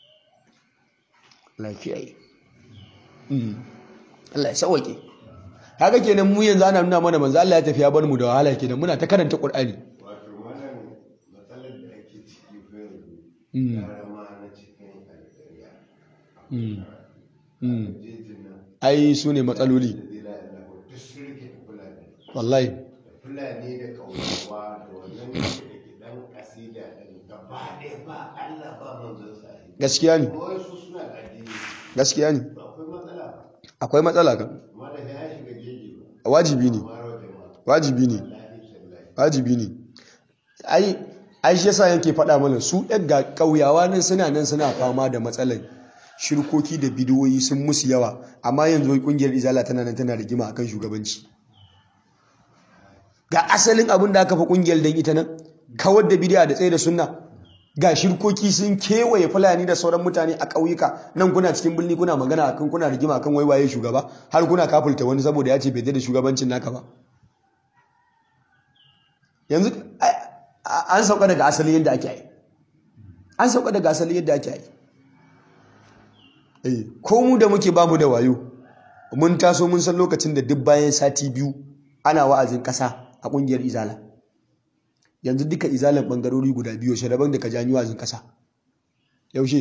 lafiya Allah ya sauke haka kenan mu yanzu ana nuna mana manzo Allah ya tafi ya bar mu da wahala kenan muna ta karanta Qur'ani wato wannan matsalar da ake ciki fa yanzu gara ma na cikin alƙarya Mm. Mm. jejin nan ai su ne matsaloli da zai la'ila ko duk sun rike fulani wallahi da fulani da kauyawa da wannan da ke dan asida ɗin gaba ɗaya ba Allah ba manzon sa a ciki. gaskiya ne kuma wasu suna da addini gaskiya ne to akwai matsala ba akwai matsala kan amma da ya shiga jeji ba wajibi ne amma rawa jama'a wajibi ne wallahi tallahi wajibi ne ai ai shi yasa yake faɗa mana su ɗan ga ƙauyawa nan suna nan suna fama da matsalar shirkoki da bidiyoyi sun musu yawa amma yanzu wai ƙungiyar izala tana nan tana rigima akan shugabanci ga asalin abin da aka fi ƙungiyar dan ita nan kawar da bidiya da tsaye da sunna ga shirkoki sun kewaye fulani da sauran mutane a ƙauyuka nan kuna cikin birni kuna magana akan kuna rigima akan waiwaye shugaba har kuna kafulta wani saboda ya ce bai da shugabancin naka ba yanzu an sauka daga asali yadda ake yi an sauka daga asali yadda ake yi eh ko mu da muke babu da wayo mun taso mun san lokacin da duk bayan sati biyu ana wa'azin kasa a kungiyar izala yanzu duka izalan bangarori guda biyu shi daban da ka janyi wa'azin kasa yaushe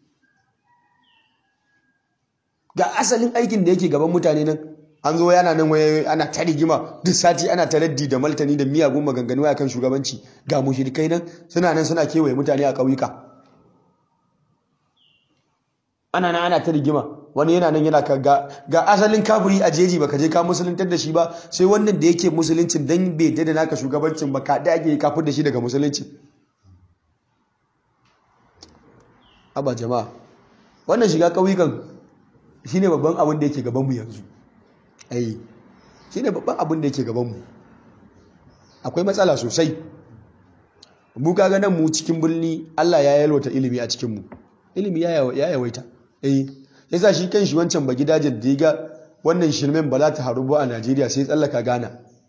ga asalin aikin da yake gaban mutane nan an zo yana nan waye ana ta rigima duk sati ana ta raddi da maltani da miyagun maganganu akan shugabanci ga mushrikai nan suna nan suna kewaye mutane a ƙauyuka ana nan ana ta rigima wani yana nan yana ka ga, ga asalin kafiri a jeji baka je ka musuluntar da shi ba sai wannan da yake musuluncin dan bai da naka shugabancin ba ka da ake kafir da shi daga musulunci aba jama'a wannan shiga ƙauyukan shine babban abin da yake gaban mu yanzu ai shi ne babban abin da yake gabanmu akwai matsala sosai mu kaga nan mu cikin birni Allah ya yalwata ilimi a cikinmu ilimi ya yawaita eh yasa shi kan shi wancan ba gidajen da ga wannan shirmen ba za ta haru ba a Najeriya sai tsallaka Ghana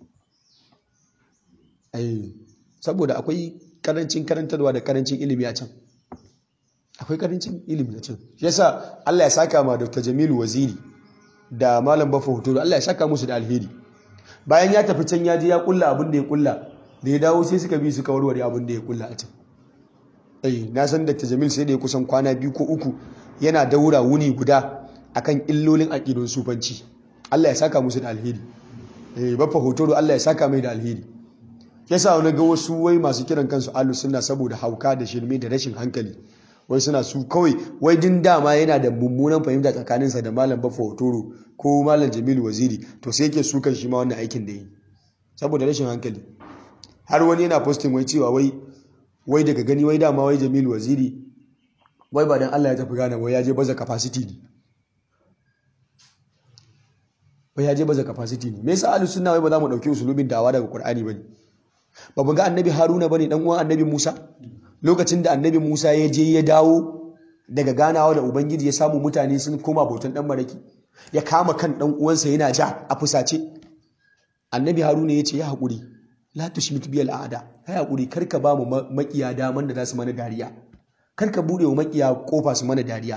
eh saboda akwai karancin karantarwa da karancin ilimi a can akwai karancin ilimi a can yasa Allah ya saka ma Dr. Jamilu Waziri da malam bafa hoto Allah ya saka musu da alheri bayan ya tafi can ya je ya kulla abin da ya kulla da ya dawo sai suka bi suka warware abin da ya kulla a can eh na san Dr. Jamil sai da ya kusan kwana biyu ko uku yana daura wuni guda akan illolin aqidun sufanci Allah ya saka musu da alheri eh bafa hoto Allah ya saka mai da alheri yasa wani ga wasu wai masu kiran kansu ahlus sunna saboda hauka da shirme da rashin hankali wai suna su kawai wai din dama yana da mummunan fahimta tsakaninsa da malam baffa hotoro ko malam jamilu waziri to sai yake su kan shi ma wannan aikin da yi saboda rashin hankali har wani yana posting wai cewa wai wai daga gani wai dama wai jamilu waziri wai ba dan Allah ya tafi gane wai ya je baza capacity ne wai ya je baza capacity ne me yasa ahlus sunna wai ba za mu dauki usulubin dawa daga qur'ani bane ba mu ga annabi haruna bane dan uwan annabi musa lokacin da annabi Musa ya je ya dawo daga ganawa da Ubangiji ya samu mutane sun koma bautan dan maraki ya kama kan dan uwansa yana ja a fusace annabi Haruna ya ce ya haƙuri la tushmit biyal a'da ya haƙuri karka ba mu makiya daman da za su mana dariya karka bude wa makiya kofa su mana dariya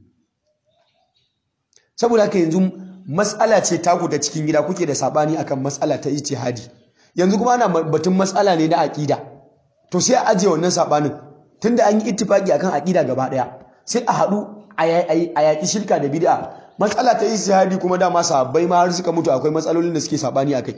saboda haka yanzu matsala ce taku da cikin gida kuke da sabani akan matsala ta ijtihadi yanzu kuma ana batun matsala ne na aqida to sai a ajiye wannan sabanin tunda an yi ittifaki akan aqida gaba daya sai a haɗu a yaƙi shirka da bid'a matsala ta ijtihadi kuma dama sahabbai ma har suka mutu akwai matsalolin da suke sabani akai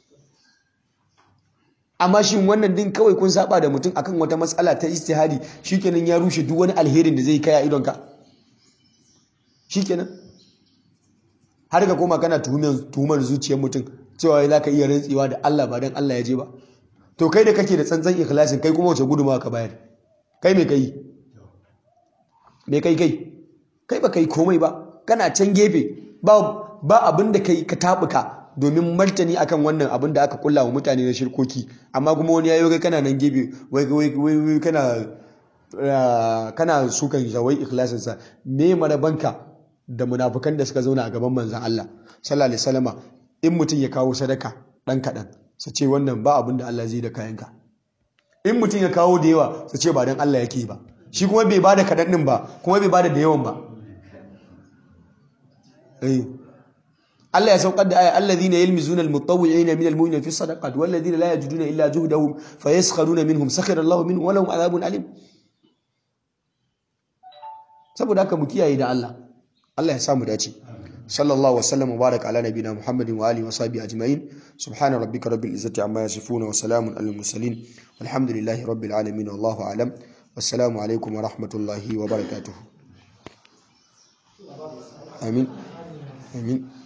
amma shin wannan din kawai kun saba da mutum akan wata matsala ta ijtihadi shikenan ya rushe duk wani alherin da zai kai a idonka shikenan har ka koma kana tuhumar zuciyar mutum cewa za ka iya rantsewa da Allah ba don Allah ya je ba to kai da kake da tsantsan ikhlasin kai kuma wace gudunmawa ka bayar kai me kai me kai kai kai ba kai komai ba kana can gefe ba ba abin da kai ka tabuka domin martani akan wannan abin da aka kulla wa mutane na shirkoki amma kuma wani yayo kai kana nan gefe wai wai wai kana kana sukan zawai ikhlasin sa me marabanka da munafukan da suka zauna a gaban manzon Allah sallallahu alaihi wasallama in mutum ya kawo sadaka dan kadan su ce wannan ba abin da Allah zai da kayanka in mutum ya kawo da yawa su ce ba don Allah yake ba shi kuma bai bada kaɗan ɗin ba kuma bai bada da yawan ba Allah ya saukar da aya alladhina yalmizuna almutawwi'ina min almu'minina fi sadaqat walladhina la yajiduna illa juhdahum fayaskharuna minhum sakhira Allahu minhum wa lahum adhabun alim saboda haka mu kiyaye da Allah Allah ya samu dace sallallahu wasallam wa baraka ala nabina muhammadin wa alihi wa sahbihi ajma'in subhana rabbika rabbil izzati amma yasifun wa salamun alal mursalin walhamdulillahi rabbil alamin wallahu a'lam wassalamu alaikum wa rahmatullahi wa barakatuh amin amin